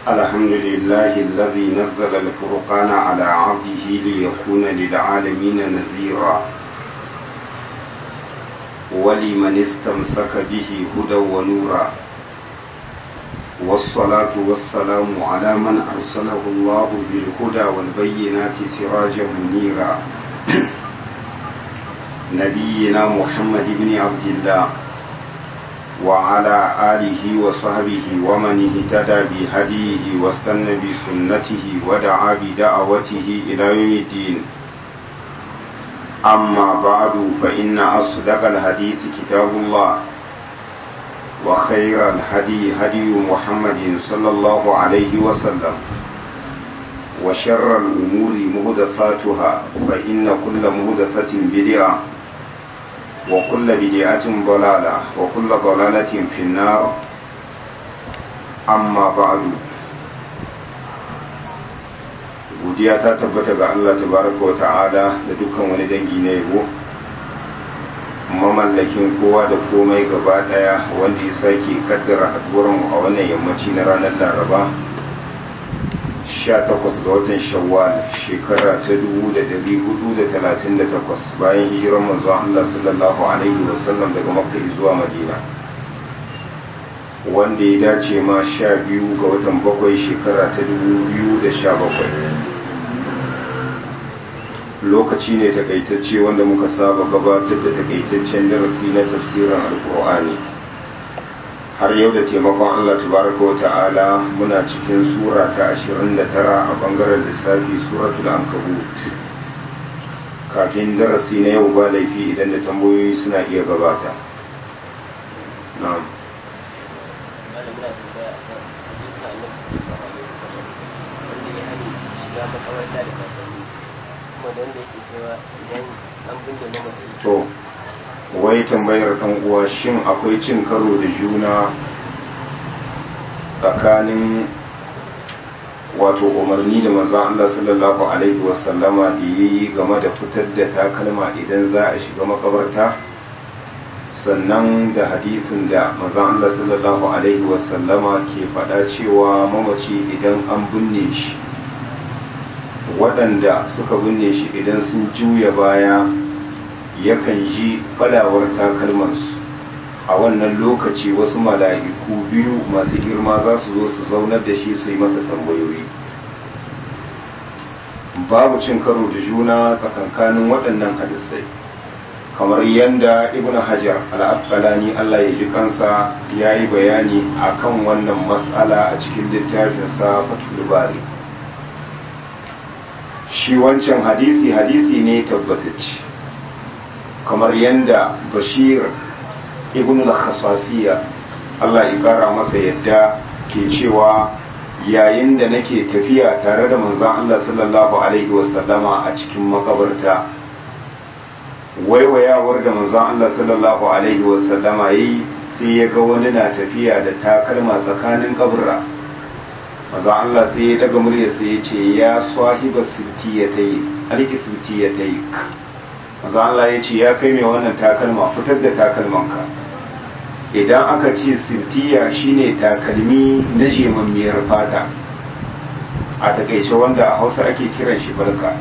الحمد لله الذي نزل الفرقان على عبده ليكون للعالمين نذيرا ولمن استمسك به هدى ونورا والصلاة والسلام على من أرسله الله بالهدى والبينات سراجا منيرا نبينا محمد بن عبد الله وعلى آله وصحبه ومن اهتدى بهديه واستنى بسنته ودعا بدعوته إلى يوم الدين أما بعد فإن أصدق الحديث كتاب الله وخير الهدي هدي محمد صلى الله عليه وسلم وشر الأمور مهدثاتها فإن كل مهدثة بدعة وكل بدعة ضلالة وكل ضلالة في النار أما بعد godiya ta tabbata ga Allah tabaraka wa ta'ala da dukkan wani dangi na yabo mamallakin kowa da komai gaba daya wanda ya sake kaddara haduwarmu a wannan yammaci na ranar laraba 18 ga watan shawwal shekara ta 1438 bayan hijirar manzon Allah sallallahu alaihi wasallam daga makka zuwa madina wanda ya dace ma 12 ga watan bakwai shekara ta 2017 lokaci ne takaitacce wanda muka saba gabatar da takaitaccen darasi na tafsirin alkur'ani har yau da taimakon Allah tabaraka wa ta'ala muna cikin sura ta 29 a bangaren lissafi suratul ankabut kafin darasi na yau ba laifi idan da tambayoyi suna iya gabata na'am to wai tambayar ɗan uwa shin akwai cin karo da juna tsakanin wato umarni da manzon Allah sallallahu alaihi wasallama da yayi game da fitar da takalma idan za a shiga makabarta sannan da hadisin da manzon Allah sallallahu alaihi wasallama ke faɗa cewa mamaci idan an binne shi waɗanda suka binne shi idan sun juya baya yakan ji falawar takalmansu a wannan lokaci wasu mala'iku biyu masu girma za su zo su zaunar da shi su yi masa tambayoyi babu cin karo da juna tsakankanin waɗannan hadisai kamar yadda ibn hajar al'asqalani allah ya ji kansa ya yi bayani a kan wannan matsala a cikin littafinsa fatul bari shi wancan hadisi hadisi ne tabbatacce kamar yadda bashir ibn al-khasasiya Allah ya kara masa yadda ke cewa yayin da nake tafiya tare da manzon Allah sallallahu alaihi wasallama a cikin makabarta waiwayawar da manzon Allah sallallahu alaihi wasallama yi sai ya ga wani na tafiya da takalma tsakanin kaburra manzon Allah sai ya daga murya sai ya ce ya sahiba sittiyatai alki sittiyatai manzon Allah ya ce ya kai mai wannan takalma fitar da takalmanka idan aka ce sirtiya shine takalmi na jemammiyar fata a takaice wanda a hausa ake kiran shi barka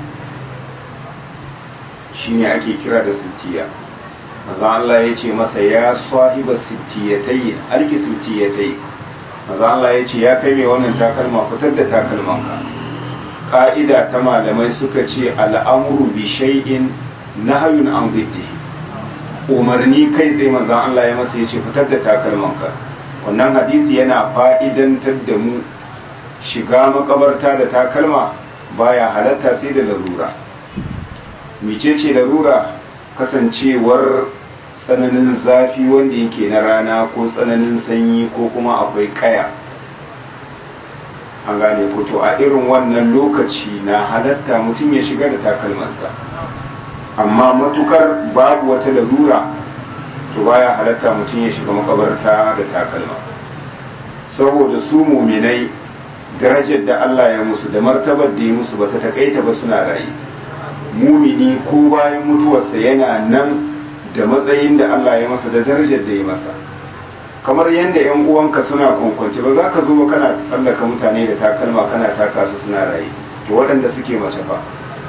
shine ake kira da sirtiya maza Allah ya ce masa ya sahiba sirtiyatai alki sirtiyatai maza Allah ya ce ya kai mai wannan takalma fitar da takalmanka ka'ida ta malamai suka ce al'amuru bi shay'in nahayun an biddihi umarni kai tsaye manzan Allah ya masa ya ce fitar da takalmanka wannan hadisi yana fa'idantar da mu shiga makabarta da takalma baya halatta sai da larura micece larura kasancewar tsananin zafi wanda yake na rana ko tsananin sanyi ko kuma akwai kaya an gane ko to a irin wannan lokaci na halatta mutum ya shiga da takalmansa amma matukar babu wata larura to baya halatta mutum ya shiga makabarta da takalma saboda su muminai darajar da Allah ya musu da martabar da ya musu ba ta takaita ba suna rayu mumini ko bayan mutuwarsa yana nan da matsayin da Allah ya masa da darajar da ya masa kamar yadda yan uwanka suna kwankwanci ba za ka zo kana tsallaka mutane da takalma kana taka su suna raye to waɗanda suke mace fa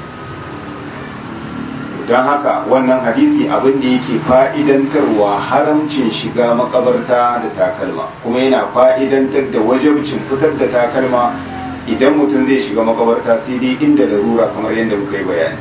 don haka wannan hadisi abin da yake fa'idantarwa haramcin shiga makabarta da takalma kuma yana fa'idantar da wajabcin fitar da takalma idan mutum zai shiga makabarta sai dai inda larura kamar yadda muka yi bayani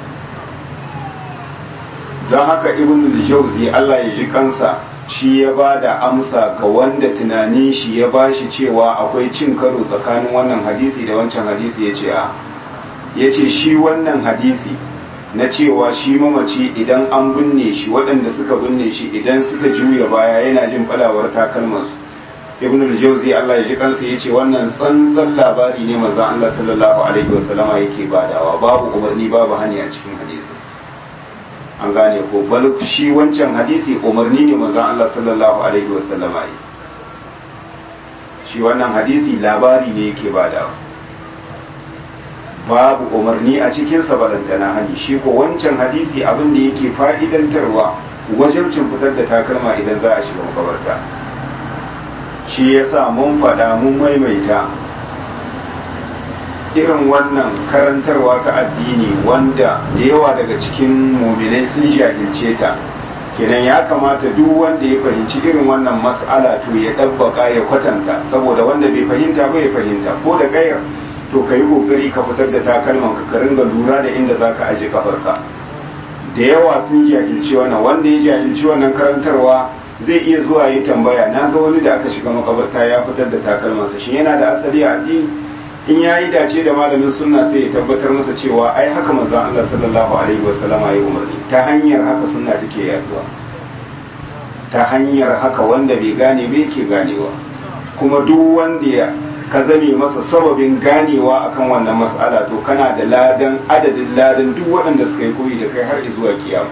don haka ibn jauzi Allah ya ji kansa shi ya ba da amsa ga wanda tunanin shi ya ba shi cewa akwai cin karo tsakanin wannan hadisi da wancan hadisi ya ce a ya ce shi wannan hadisi na cewa shi mamaci idan an binne shi waɗanda suka binne shi idan suka juya baya yana jin falawar takalmansu ibn al-jawzi Allah ya ji kansa ya ce wannan tsantsan labari ne manzon Allah sallallahu alaihi wasallama yake badawa babu umarni babu hani a cikin hadisi an gane ko bal shi wancan hadisi umarni ne manzon Allah sallallahu alaihi wasallama yi shi wannan hadisi labari ne yake badawa babu umarni a cikin sa balantana hani shi ko wancan hadisi abin da yake fa'idantarwa wajen fitar da takalma idan za a shiga makabarta shi yasa mun faɗa mun maimaita irin wannan karantarwa ta addini wanda da yawa daga cikin muminai sun jahilce ta kenan ya kamata duk wanda ya fahimci irin wannan mas'ala to ya ɗabbaka ya kwatanta saboda wanda bai fahimta ba ya fahimta ko da kayar to ka yi kokari ka fitar da takalman ka ringa lura da inda za ka aje kafarka da yawa sun jahilci wannan wanda ya jahilci wannan karantarwa zai iya zuwa yi tambaya na ga wani da aka shiga makabarta ya fitar da takalmansa shi yana da asali a addini in ya yi dace da malamin sunna sai ya tabbatar masa cewa ai haka manzon Allah sallallahu alaihi wasallama ya umarni ta hanyar haka sunna take yaduwa ta hanyar haka wanda bai gane bai ke ganewa kuma duk wanda ya ka zame masa sababin ganewa akan wannan mas'ala to kana da ladan adadin ladan duk waɗanda suka yi koyi da kai har zuwa kiyama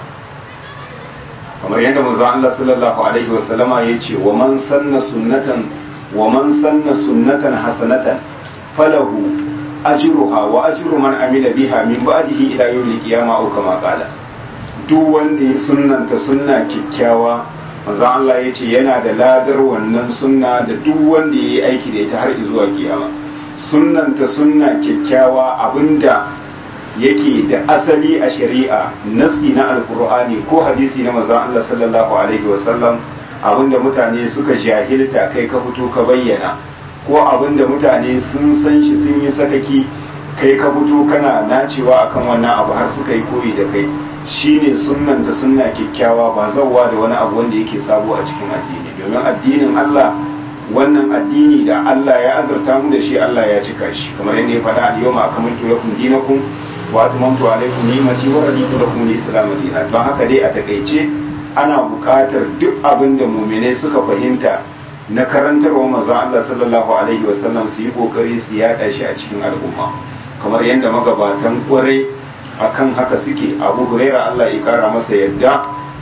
kamar yadda manzon Allah sallallahu alaihi wasallama ya ce wa man sanna sunnatan wa man sanna sunnatan hasanatan falahu ajruha wa ajru man amila biha min ba'dihi ila yawmil qiyamah aw kama qala duk wanda ya sunnanta sunna kikkiawa manzon Allah ya ce yana da ladar wannan sunna da duk wanda ya yi aiki da ita har zuwa kiyama sunnanta sunna kyakkyawa abinda yake da asali a shari'a nasi na alkur'ani ko hadisi na manzon Allah sallallahu alaihi wasallam abinda mutane suka jahilta kai ka fito ka bayyana ko abinda mutane sun san shi sun yi sakaki kai ka fito kana nacewa akan wannan abu har suka yi koyi da kai shine sunnanta sunna kyakkyawa ba zawwa da wani abu wanda yake sabo a cikin addini domin addinin Allah wannan addini da Allah ya azurta mu da shi Allah ya cika shi kamar yadda ya faɗa al-yawma akmaltu lakum dinakum wa atmamtu alaykum ni'mati wa raditu lakum al-islam dinan don haka dai a takeice ana buƙatar duk abin da mu'minai suka fahimta na karantarwa manzon Allah sallallahu alaihi wasallam su yi kokari su yada shi a cikin al'umma kamar yadda magabatan kwarai akan haka suke abu huraira Allah ya kara masa yadda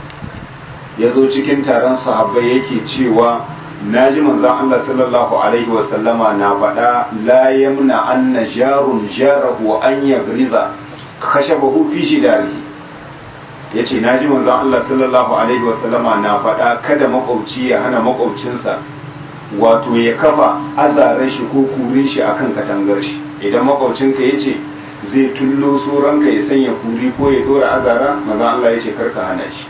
ya zo cikin taron sahabbai yake cewa na ji manzan Allah sallallahu alaihi wasallama na faɗa la yamna anna jarun jarahu an yagriza khashabahu fi shidarihi yace na ji manzan Allah sallallahu alaihi wasallama na faɗa kada makwabci ya hana makwabcinsa wato ya kafa azaran shi ko kurin shi akan katangar shi idan makwabcinka yace zai tullo ranka ya sanya kuri ko ya dora azara maza Allah ya ce karka hana shi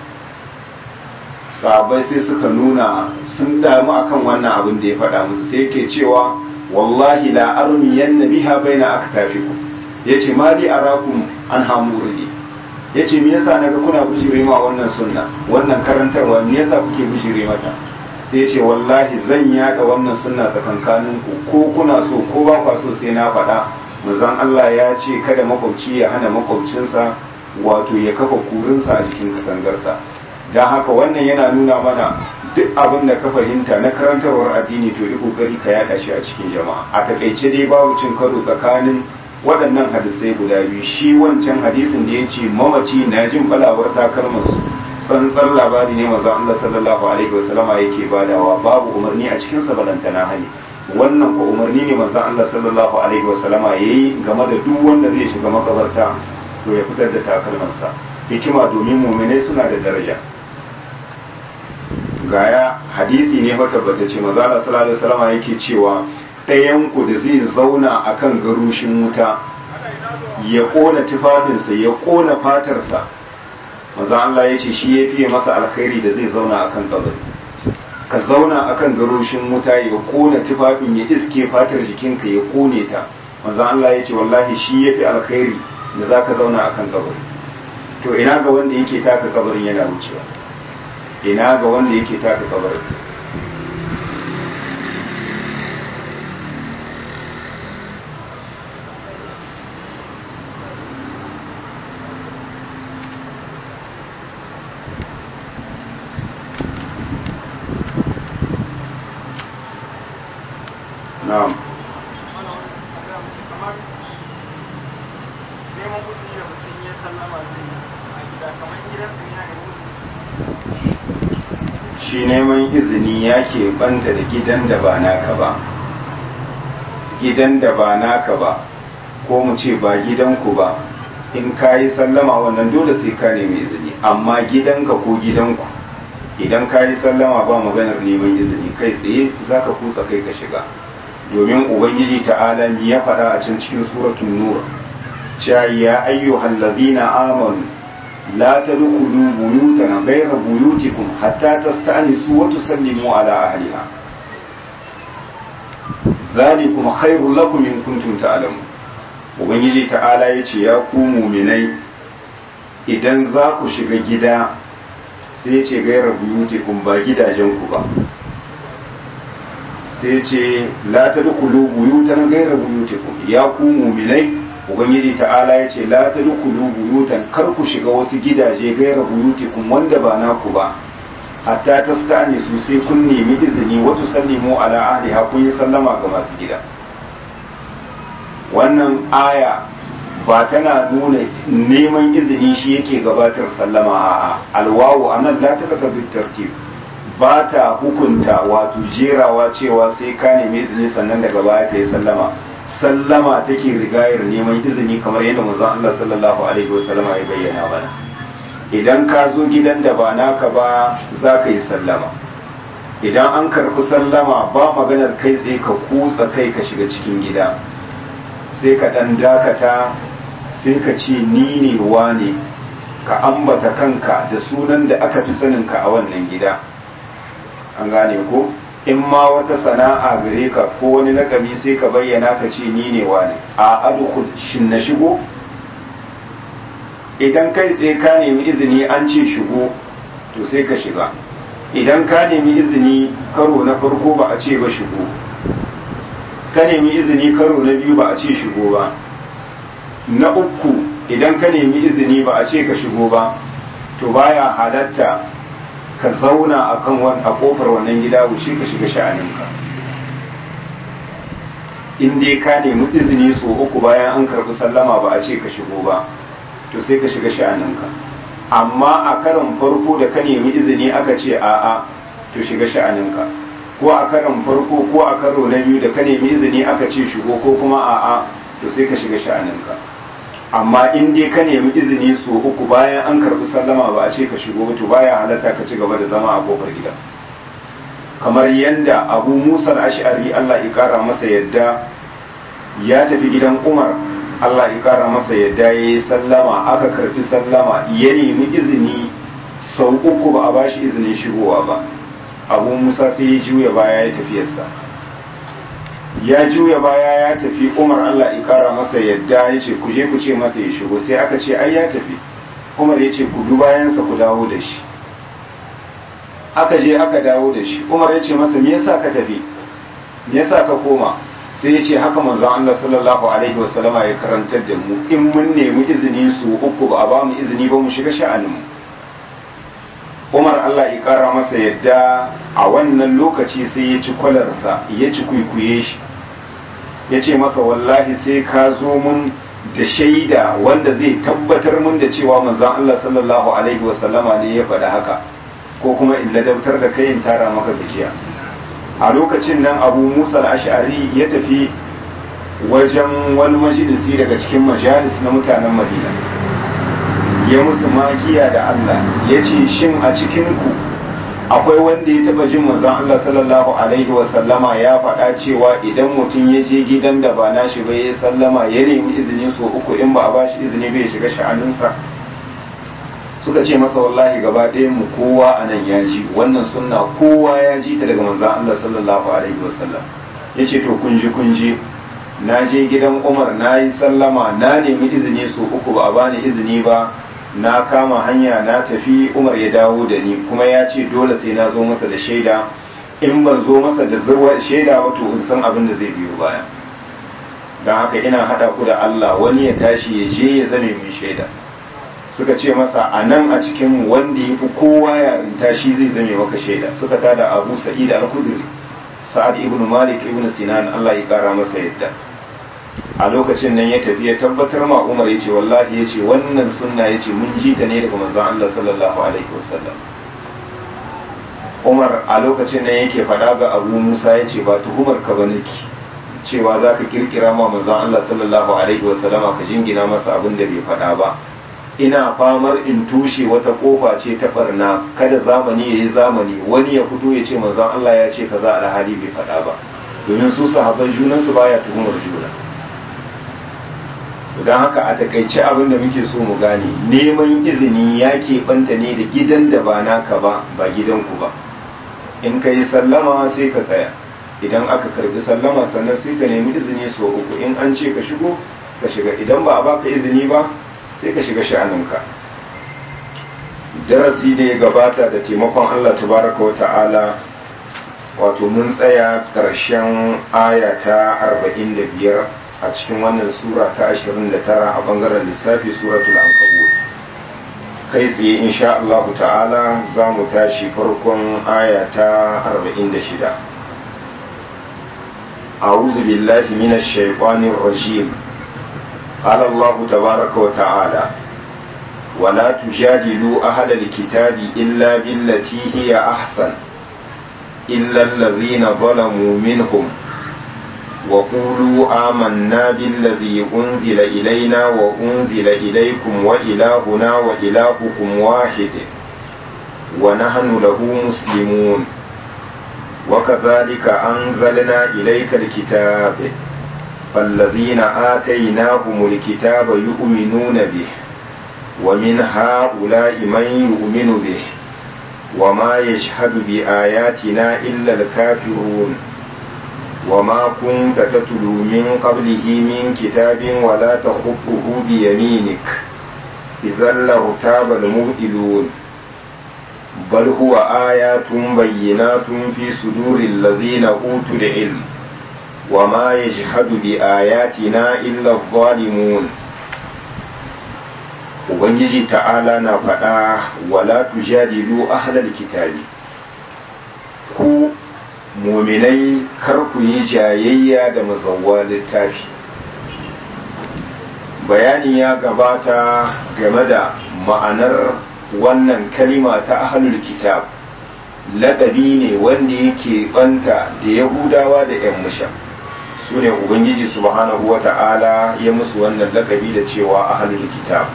sabai sai suka nuna sun damu akan wannan abin da ya faɗa musu sai yake cewa wallahi la armi yanna biha baina aktafikum yace ma li arakum an hamurni yace me yasa naga kuna bijire ma wannan sunna wannan karantarwa me yasa kuke bijire mata sai yace wallahi zan yada wannan sunna tsakankaninku ko kuna so ko ba kwa so sai na faɗa manzon Allah ya ce kada makwabci ya hana makwabcinsa wato ya kafa kurinsa a jikin katangarsa don haka wannan yana nuna mana duk abin da ka fahimta na karantarwar addini to yi kokari ka yada shi a cikin jama'a a takaice dai babu cin karo tsakanin waɗannan hadisai guda biyu shi wancan hadisin da ya ce mamaci na jin falawar takalmansu tsantsar labari ne maza Allah sallallahu alaihi wasallama yake badawa babu umarni a cikinsa balantana hani wannan ko umarni ne manzon Allah sallallahu alaihi wasallama yayi game da duk wanda zai shiga makabarta to ya fitar da takalmansa hikima domin mu'minai suna da daraja gaya hadisi ne fa tabbatacce maza Allah sallallahu alaihi wasallam yake cewa ɗayan ku da zai zauna akan garushin wuta ya kona tufafinsa ya kona fatarsa maza Allah ya ce shi ya fiye masa alkhairi da zai zauna akan kabari ka zauna akan garushin wuta ya kona tufafin ya iske fatar jikinka ya kone ta maza Allah ya ce wallahi shi ya fi alkhairi da za ka zauna akan kabari to ina ga wanda yake taka kabarin yana wucewa ina ga wanda yake taka kabarin na'am shi neman izini ya ke banta da gidan da ba naka ba gidan da ba naka ba ko mu ce ba gidanku ba in ka yi sallama wannan dole sai ka nemi izini amma gidanka ko gidanku idan ka yi sallama ba maganar neman izini kai tsaye za ka kutsa kai ka shiga domin ubangiji ta'ala ya faɗa a can cikin suratun nur cewa ya ayyuhal ladina amanu la tadkhulu buyutan ghayra buyutikum hatta tasta'nisu wa tusallimu ala ahliha dhalikum khairul lakum in kuntum ta'lamun ubangiji ta'ala yace ya ku mu'minai idan za ku shiga gida sai ce ghayra buyutikum ba gidajen ku ba sai ce la tadkhulu buyutan ghayra buyutikum ya ku mu'minai ubangiji ta'ala ya ce la tadkhulu buyutan kar ku shiga wasu gidaje ghayra buyutikum wanda ba naku ba hatta tastani su sai kun nemi izini wa tusallimu ala ahliha kun yi sallama ga masu gida wannan aya ba tana nuna neman izini shi yake gabatar sallama a'a alwawu anan la takatabu tartib ba ta hukunta wato jerawa cewa sai ka nemi izini sannan daga baya ka yi sallama sallama take rigayar neman izini kamar yadda manzon Allah sallallahu alaihi wasallama ya bayyana mana idan ka zo gidan da ba naka ba za ka yi sallama idan an karɓi sallama ba maganar kai tsaye ka kutsa kai ka shiga cikin gida sai ka ɗan dakata sai ka ce ni ne wane ka ambata kanka da sunan da aka fi saninka a wannan gida an gane ko in ma wata sana'a gare ka ko wani lakabi sai ka bayyana ka ce ni ne wane a adkhul shin na shigo idan kai tsaye ka nemi izini an ce shigo to sai ka shiga idan ka nemi izini karo na farko ba a ce ba shigo ka nemi izini karo na biyu ba a ce shigo ba na uku idan ka nemi izini ba a ce ka shigo ba to baya halatta ka zauna a kan a kofar wannan gida wuce ka shiga sha'aninka in dai ka nemi izini so uku bayan an karbi sallama ba a ce ka shigo ba to sai ka shiga sha'aninka amma a karon farko da ka nemi izini aka ce a'a to shiga sha'aninka ko a karon farko ko a karo na biyu da ka nemi izini aka ce shigo ko kuma a'a to sai ka shiga sha'aninka amma in dai ka nemi izini so uku bayan an karbi sallama ba a ce ka shigo to baya halatta ka ci gaba da zama a kofar gida kamar yadda abu musa ash'ari allah ya kara masa yadda ya tafi gidan umar allah ya kara masa yadda ya yi sallama aka karfi sallama ya nemi izini sau uku ba a bashi izinin shigowa ba abu musa sai ya juya baya ya tafiyarsa ya juya baya ya tafi umar allah ya kara masa yadda ya ce ku je ku ce masa ya shigo sai aka ce ai ya tafi umar ya ce ku bi bayansa ku dawo da shi aka je aka dawo da shi umar ya ce masa me yasa ka tafi me yasa ka koma sai ya ce haka manzon allah sallallahu alaihi wasallama ya karantar da mu in mun nemi izini su uku ba a ba mu izini ba mu shiga sha'anin mu umar allah ya kara masa yadda a wannan lokaci sai ya ci kwalarsa ya ci kwaikwaye shi ya ce masa wallahi sai ka zo mun da shaida wanda zai tabbatar mun da cewa manzon Allah sallallahu alaihi wasallama ne ya faɗi haka ko kuma in ladabtar da kai in tara maka gajiya a lokacin nan abu musa al-ash'ari ya tafi wajen wani majalisi daga cikin majalis na mutanen madina ya musu magiya da Allah ya ce shin a cikinku akwai wanda ya taba jin manzon Allah sallallahu alaihi wa sallama ya faɗa cewa idan mutum ya je gidan da ba nashi ba ya sallama ya nemi izini so uku in ba a bashi izini bai shiga sha'aninsa suka ce masa wallahi gaba ɗayan mu kowa a nan ya ji wannan sunna kowa ya ji ta daga manzon Allah sallallahu alaihi wa sallam yace to kun ji kun ji na je gidan Umar na yi sallama na nemi izini so uku ba a bani izini ba na kama hanya na tafi umar ya dawo da ni kuma ya ce dole sai na zo masa da shaida in ban zo masa da zurwa shaida wato in san abin da zai biyo baya don haka ina haɗa ku da Allah wani ya tashi ya je ya zame mai shaida suka ce masa a nan a cikin wanda ya fi kowa yarinta shi zai zame maka shaida suka tada abu sa'id al-khudri sa'ad ibn malik ibn sinan Allah ya kara masa yadda a lokacin nan ya tafi ya tabbatar ma Umar ya ce wallahi ya ce wannan sunna ya ce mun ji ta ne daga manzon Allah sallallahu alaihi wasallam Umar a lokacin nan yake faɗa ga Abu Musa ya ce ba tuhumar ka bane ki cewa za ka kirkira ma manzon Allah sallallahu alaihi wasallama ka jingina masa abin da bai faɗa ba ina famar in tushe wata kofa ce ta barna kada zamani ya yi zamani wani ya fito ya ce manzon Allah ya ce kaza alhali bai faɗa ba domin su sahabban junansu baya tuhumar juna don haka a takaice abin da muke so mu gane neman izini ya keɓanta ne da gidan da ba naka ba ba gidanku ba in ka yi sallama sai ka tsaya idan aka karbi sallama sannan sai ka nemi izini so uku in an ce ka shigo ka shiga idan ba a baka izini ba sai ka shiga sha'aninka darasi da ya gabata da taimakon Allah tabaraka wa ta'ala wato mun tsaya ƙarshen aya ta arba'in da biyar a cikin wannan sura ta 29 a bangaren lissafi suratul ankabut kai tsaye insha Allah ta'ala za mu tashi farkon aya ta 46 أعوذ بالله من الشيطان الرجيم قال الله تبارك وتعالى ولا تجادلوا أهل الكتاب إلا بالتي هي أحسن إلا الذين ظلموا منهم وقولوا آمنا بالذي أنزل إلينا وأنزل إليكم وإلهنا وإلهكم واحد ونحن له مسلمون وكذلك أنزلنا إليك الكتاب فالذين آتيناهم الكتاب يؤمنون به ومن هؤلاء من يؤمن به وما يشهد بآياتنا إلا الكافرون وما كنت تتلو من قبله من كتاب ولا تخطه بيمينك إذا لارتاب المبئلون بل هو آيات بينات في صدور الذين أوتوا العلم وما يجحد بآياتنا إلا الظالمون Ubangiji ta'ala na faɗa wala tujadilu ahlal kitabi ku muminai kar ku yi jayayya da mazawwa littafi bayani ya gabata game da ma'anar wannan kalima ta ahlul kitab laƙabi ne wanda yake banta da yahudawa da 'yan musha su ne ubangiji subhanahu wa ta'ala ya musu wannan laƙabi da cewa ahlul kitab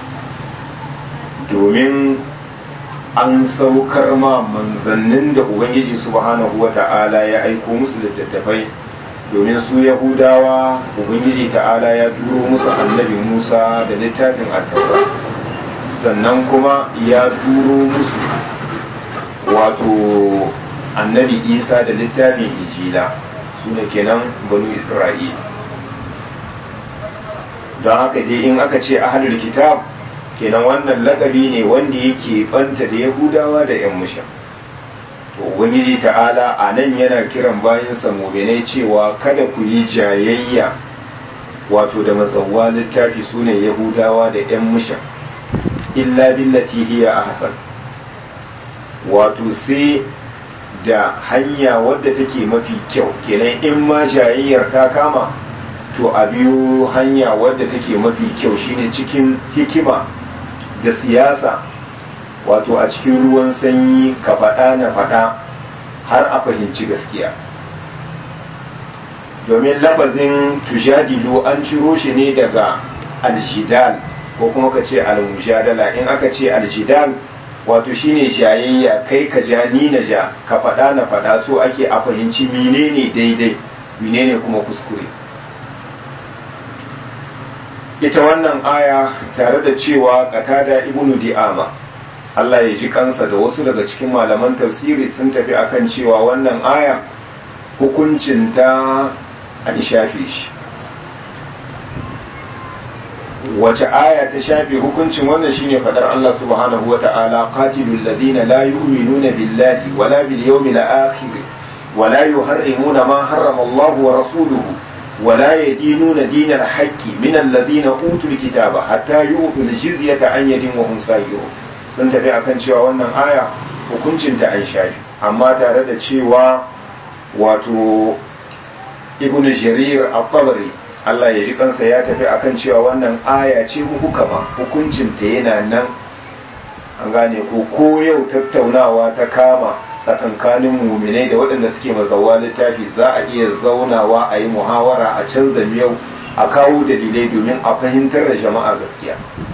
domin an saukar ma manzannin da ubangiji subhanahu wa ta'ala ya aiko musu littattafai domin su yahudawa ubangiji ta'ala ya turo musu annabi musa da littafin attaura sannan kuma ya turo musu wato annabi isa da littafin injila su ne kenan banu isra'ila don haka dai in aka ce ahalul kitab kenan wannan lakabi ne wanda yake banta da yahudawa da yan musha to ubangiji ta'ala a nan yana kiran bayansa muminai cewa kada ku yi jayayya wato da mazawwa littafi su ne yahudawa da yan musha illa billati hiya ahsan wato sai da hanya wadda take mafi kyau kenan in ma jayayyar ta kama to a biyo hanya wadda take mafi kyau shine cikin hikima da siyasa wato a cikin ruwan sanyi ka faɗa na faɗa har a fahimci gaskiya domin lafazin tujadilu an ciro shi ne daga aljidal ko kuma ka ce almujadala in aka ce aljidal wato shine jayayya kai ka ja ni na ja ka faɗa na faɗa so ake a fahimci menene daidai menene kuma kuskure ita wannan aya tare da cewa qatada ibnu di'ama Allah ya ji kansa da wasu daga cikin malaman tafsiri sun tafi akan cewa wannan aya hukuncinta an shafe shi wace aya ta shafe hukuncin wannan shine fadar Allah subhanahu wa ta'ala qatilul ladina la yu'minuna billahi wala bil yawmil akhir wala yuharrimuna ma harrama Allah wa rasuluhu wala yadinuna dinal haqqi min alladhina utul kitaba hatta yu'tul jizyata an yadin wa hum sayyirun sun tafi akan cewa wannan aya hukuncin ta an shafe amma tare da cewa wato ibn jarir al-tabari Allah ya ji kansa ya tafi akan cewa wannan aya ce hukama hukuncin ta yana nan an gane ko ko yau tattaunawa ta kama tsakankanin muminai da waɗanda suke mazawa littafi za a iya zaunawa a yi muhawara a canza miyau a kawo dalilai domin a fahimtar da jama'a gaskiya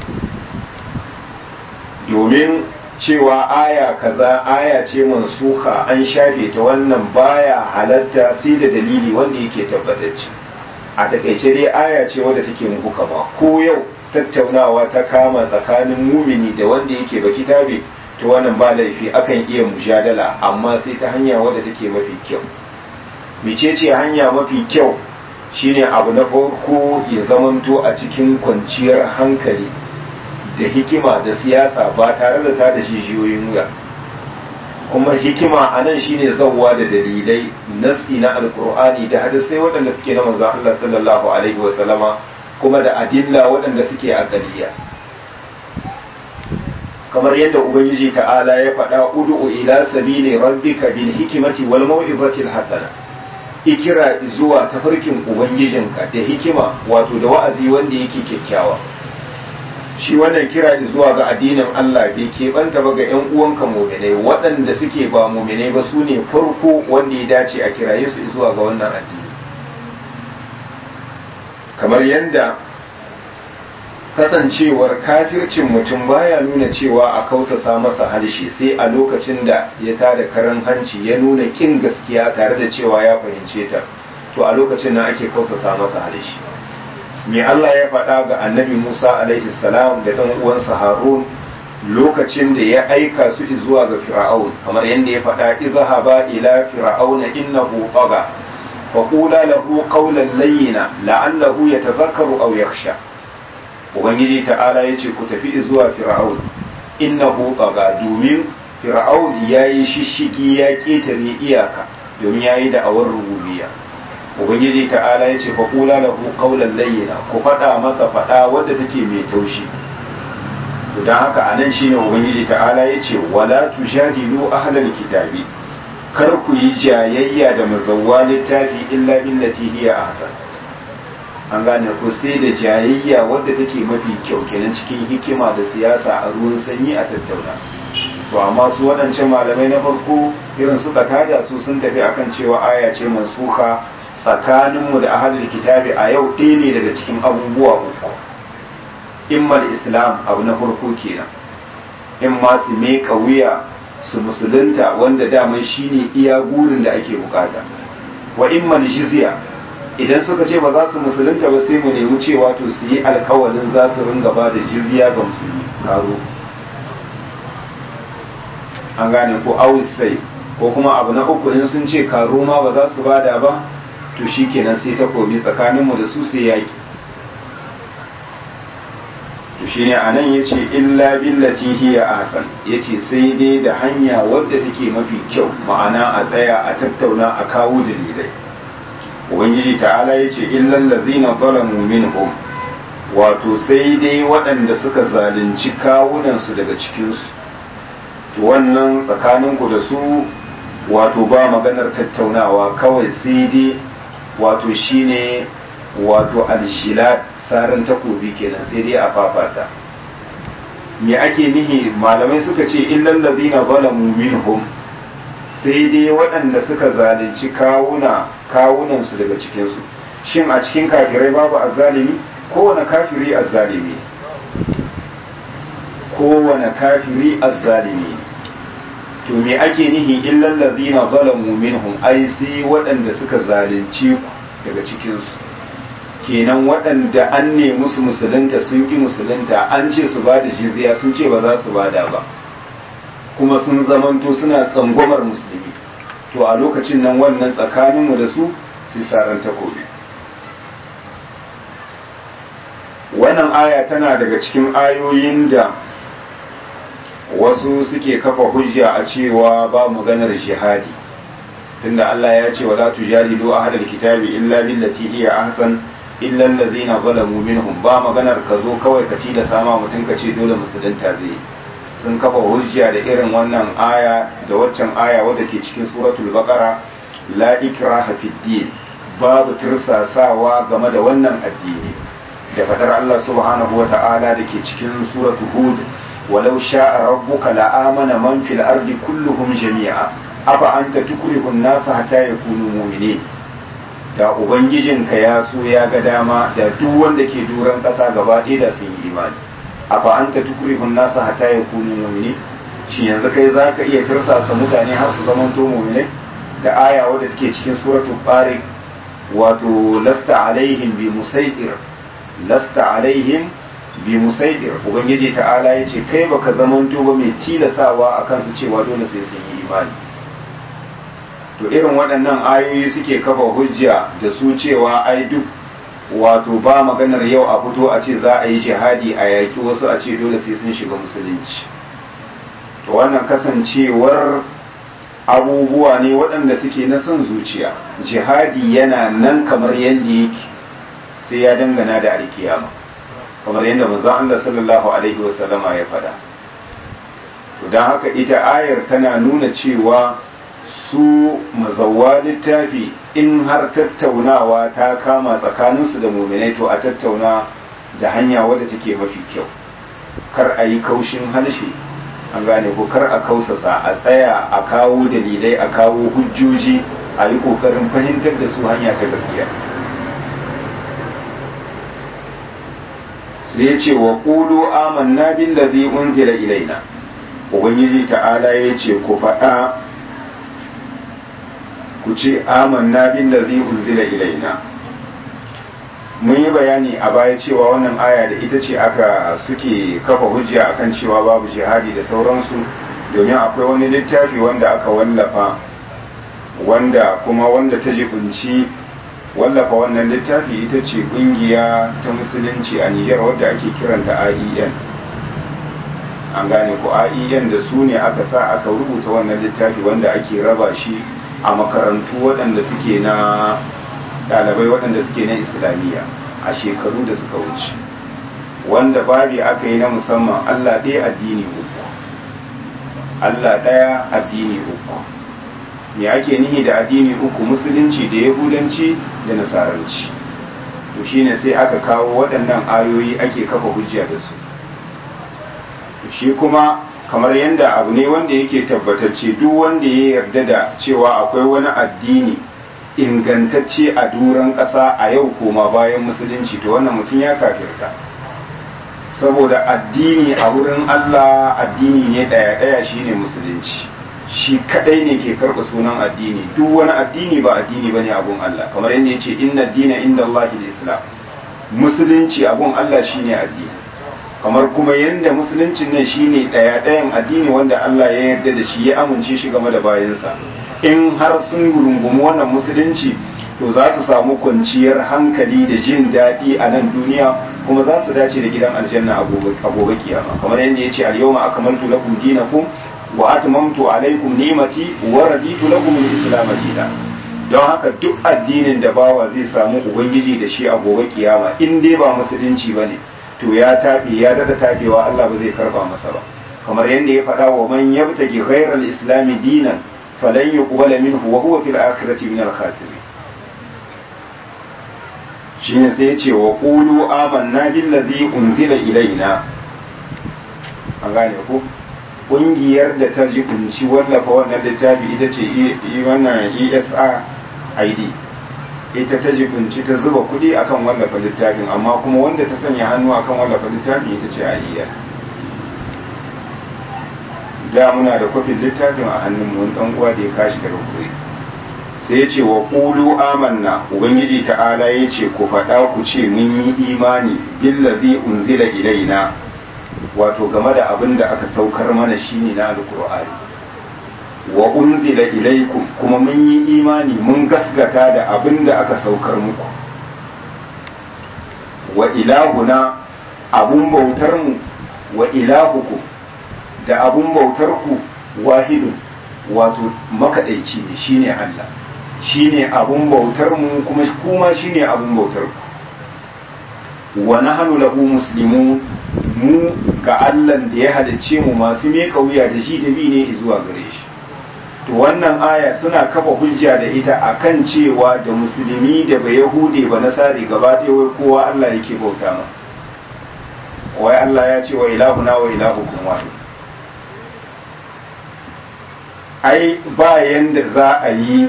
domin cewa aya kaza aya ce mansuha an shafe ta wannan baya halatta sai da dalili wanda yake tabbatacce a takaice dai aya ce wadda take muku kama ko yau tattaunawa ta kama tsakanin mumini da wanda yake baki tabe to wannan ba laifi akan iya mujadala amma sai ta hanya wadda take mafi kyau mecece hanya mafi kyau shine abu na farko ya zamanto a cikin kwanciyar hankali da hikima da siyasa ba tare da ta da jijiyoyin wuya kuma hikima a nan shine zauwa da dalilai nasi na alkur'ani da hadisai waɗanda suke na manzon Allah sallallahu alaihi wa sallama kuma da adilla waɗanda suke a ƙariya kamar yadda ubangiji ta'ala ya faɗa ud'u ila sabili rabbika bil hikmati wal mau'izati al hasana ikira zuwa tafarkin ubangijinka da hikima wato da wa'azi wanda yake kyakkyawa shi wannan kira zuwa ga addinin Allah bai keɓanta ba ga 'yan uwanka muminai waɗanda suke ba muminai ba su ne farko wanda ya dace a kiraye su zuwa ga wannan addini kamar yadda kasancewar kafircin mutum baya nuna cewa a kausasa masa harshe sai a lokacin da ya tada karan hanci ya nuna kin gaskiya tare da cewa ya fahimce ta to a lokacin nan ake kausasa masa harshe me Allah ya faɗa ga annabi Musa alaihi salam da ɗan uwansa Harun lokacin da ya aika su zuwa ga Fir'aun kamar yadda ya faɗa izhaba ila fir'auna innahu tagha fa qula lahu qawlan layyina la'allahu yatadhakkaru aw yakhsha ubangiji ta'ala yace ku tafi zuwa fir'aun innahu tagha domin fir'aun yayi shishigi ya ketare iyaka domin yayi da awar rububiyya ubangiji ta'ala ya ce faƙula lahu qawlan layyina ku faɗa masa faɗa wadda take mai taushi to dan haka anan shine ubangiji ta'ala ya ce wala tujadilu ahlal kitabi kar ku yi jayayya da mazawwa littafi illa billati hiya ahsan an gane ku sai da jayayya wadda take mafi kyau kenan cikin hikima da siyasa a ruwan sanyi a tattauna to amma su waɗancan malamai na farko irin suka tada su sun tafi akan cewa aya ce mansuha tsakaninmu da ahalul kitabi a yau ɗaya ne daga cikin abubuwa uku immal islam abu na farko kenan in ma su meka wuya su musulunta wanda daman shine iya gurin da ake bukata wa immal jizya idan suka ce ba za su musulunta ba sai mu nemi cewa to su yi alkawalin za su ringa ba da jizya ga musulmi karo an gane ko awis sai ko kuma abu na uku in sun ce karo ma ba za su bada ba to shi kenan sai takobi tsakaninmu da su sai yaƙi to shi ne a nan ya ce illa billati hiya ahsan ya ce sai dai da hanya wadda take mafi kyau ma'ana a tsaya a tattauna a kawo dalilai ubangiji ta'ala ya ce illan lazina zalamu minhum wato sai dai waɗanda suka zalunci kawunansu daga cikinsu to wannan tsakaninku da su wato ba maganar tattaunawa kawai sai dai wato shine wato aljilat saran takobi kenan sai dai a fafata me ake nihi malamai suka ce illal ladina zalamu minhum sai dai waɗanda suka zalunci kawuna kawunan su daga cikin su shin a cikin kafirai babu azzalimi kowane kafiri azzalimi kowane kafiri azzalimi to me ake nihi illal ladina zalamu minhum ai sai waɗanda suka zalunci ku daga cikin su kenan waɗanda an ne musu musulunta sun ki musulunta an ce su ba da jizya sun ce ba za su bada ba kuma sun zamanto suna tsangwamar musulmi to a lokacin nan wannan tsakaninmu da su sai saran takobi wannan aya tana daga cikin ayoyin da wasu suke kafa hujja a cewa ba maganar jihadi tunda Allah ya ce wala tujadilu ahadal kitabi illa billati hiya ahsan illa allazina zalamu minhum ba maganar ka zo kawai ka da sama mutum ka ce dole musulunta zai sun kafa hujja da irin wannan aya da waccan aya wadda ke cikin suratul baqara la ikraha fid din babu tirsasawa game da wannan addini da fadar Allah subhanahu wata'ala da ke cikin suratul hud walau sha'a rabbuka la'amana man fil ardi kulluhum jami'a afa anta tukrihu an-nasa hatta yakunu mu'minin da ubangijinka ya so ya ga dama da duk wanda ke duran ƙasa gaba ɗaya da sun yi imani afa anta tukrihun nasa hatta yakunu mu'mini shi yanzu kai zaka iya tirsasa mutane har su zama to mu'minai da aya wadda take cikin suratul tariq wato lasta alaihim bi musaidir lasta alaihim bi musaidir ubangiji ta'ala yace kai baka zaman to ba mai tilasawa akan su cewa dole sai sun yi imani to irin waɗannan ayoyi suke kafa hujja da su cewa ai duk wato ba maganar yau a fito a ce za a yi jihadi a yaƙi wasu a ce dole sai sun shiga musulunci to wannan kasancewar abubuwa ne waɗanda suke na son zuciya jihadi yana nan kamar yadda yake sai ya dangana da alkiyama kamar yadda manzon Allah sallallahu alaihi wasallama ya faɗa to don haka ita ayar tana nuna cewa su mazawwa littafi in har tattaunawa ta kama tsakaninsu da muminai to a tattauna da hanya wadda take mafi kyau kar a yi kaushin halshe an gane ko kar a kausasa a tsaya a kawo dalilai a kawo hujjoji a yi kokarin fahimtar da su hanya ta gaskiya sai ya ce wa ƙulu amanna billazi unzila ilaina ubangiji ta'ala ya ce ku faɗa ku ce amanna billazi unzila ilaina mun yi bayani a baya cewa wannan aya da ita ce aka suke kafa hujja akan cewa babu jihadi da sauransu domin akwai wani littafi wanda aka wallafa wanda kuma wanda ta jibinci wallafa wannan littafi ita ce kungiya ta musulunci a Nijar wadda ake kiranta AEN an gane ko AEN da su ne aka sa aka rubuta wannan littafi wanda ake raba shi a makarantu waɗanda suke na ɗalibai waɗanda suke na islamiyya a shekaru da suka wuce wanda babi aka yi na musamman allah ɗaya addini uku allah ɗaya addini uku me ake nihi da addini uku musulunci da yahudanci da nasaranci to shine sai aka kawo waɗannan ayoyi ake kafa hujja da su shi kuma kamar yadda abu ne wanda yake tabbatacce duk wanda ya yarda da cewa akwai wani addini ingantacce a duran ƙasa a yau koma bayan musulunci to wannan mutum ya kafirta saboda addini a wurin Allah addini ne ɗaya-ɗaya shine musulunci shi kadai ne ke karɓa sunan addini duk wani addini ba addini bane abun Allah kamar yadda ya ce inna dina inda Allah islam musulunci abun Allah shine addini kamar kuma yadda musuluncin nan shine ɗaya ɗayan addini wanda Allah ya yarda da shi ya amince shi game da bayansa in har sun rungumi wannan musulunci to za su samu kwanciyar hankali da jin daɗi a nan duniya kuma za su dace da gidan aljanna a gobe kiyama kamar yadda ya ce al-yawma akmaltu lakum dinakum wa atmamtu alaykum ni'mati wa raditu lakum al-islam dinan don haka duk addinin da bawa zai samu ubangiji da shi a gobe kiyama in dai ba musulunci bane to ya taɓe ya dada taɓewa Allah ba zai karba masa ba kamar yadda ya faɗa wa man yabtagi ghayral islami dinan falan yuqbala minhu wa huwa fil akhirati min al khasirin shine sai yace wa qulu amanna billazi unzila ilaina an gane ko kungiyar da ta jibinci wallafa wannan littafi ita ce wannan ESA ID ita ta jibinci ta zuba kuɗi akan wallafa littafin amma kuma wanda ta sanya hannu akan wallafa littafin ita ce aliyya da muna da kwafin littafin a hannun mu dan uwa da ya kashi daga kure sai ya ce wa qulu amanna ubangiji ta'ala ya ce ku faɗa ku ce mun yi imani billazi unzila ilaina wato game da abin da aka saukar mana shine na alqur'ani wa unzila ilaikum kuma mun yi imani mun gasgata da abin da aka saukar muku wa ilahuna abun bautar mu wa ilahukum da abun bautar ku wahidun wato makaɗaici ne shine Allah shine abun bautar mu kuma kuma shine abun bautar ku wa nahnu lahu muslimun mu ga Allah da ya halicce mu masu me kauya da shi da bi ne zuwa gare shi to wannan aya suna kafa hujja da ita akan cewa da musulmi da ba yahude ba nasari gaba ɗaya wai kowa Allah yake bauta ma wai Allah ya ce wa ilahuna wa ilahukum wahid ai ba yanda za a yi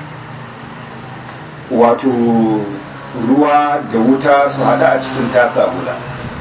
wato ruwa da wuta su hada a cikin tasa guda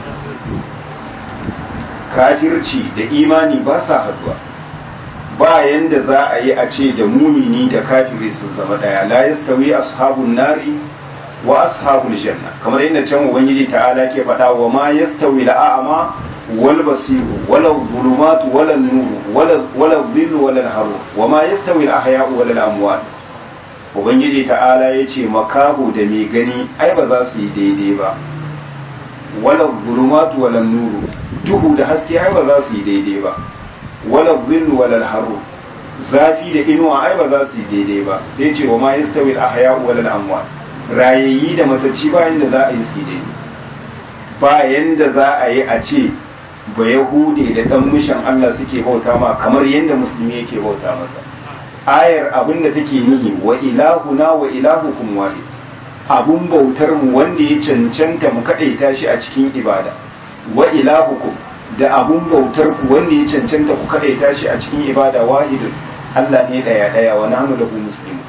kafirci da imani ba sa haduwa ba yanda za a yi a ce da mumini da kafiri su zama daya la yastawi ashabun nari wa ashabul janna kamar yadda can ubangiji ta'ala ke faɗa wa ma yastawi la'ama wal basiru wala zulumatu wala nuru wala dhillu wala haru wa ma yastawi al ahya'u wala al amwat ubangiji ta'ala yace makahu da mai gani ai ba za su yi daidai ba wala zulumatu wala nuru duhu da haske ai ba za su yi daidai ba wala dhillu wala haru zafi da inuwa ai ba za su yi daidai ba sai ce wa ma yastawi al ahya'u wala al amwat rayayyi da matacci ba yanda za a yi su daidai ba yanda za a yi a ce ba yahude da dan mishan Allah suke bauta ma kamar yanda musulmi yake bauta masa ayar abin da take nihi wa ilahuna wa ilahukum wahid abun bautar mu wanda ya cancanta mu kadaita shi a cikin ibada wa ilahukum da abun bautar ku wanda ya cancanta ku kadaita shi a cikin ibada wahidun Allah ne daya daya wa nahnu lahu muslimun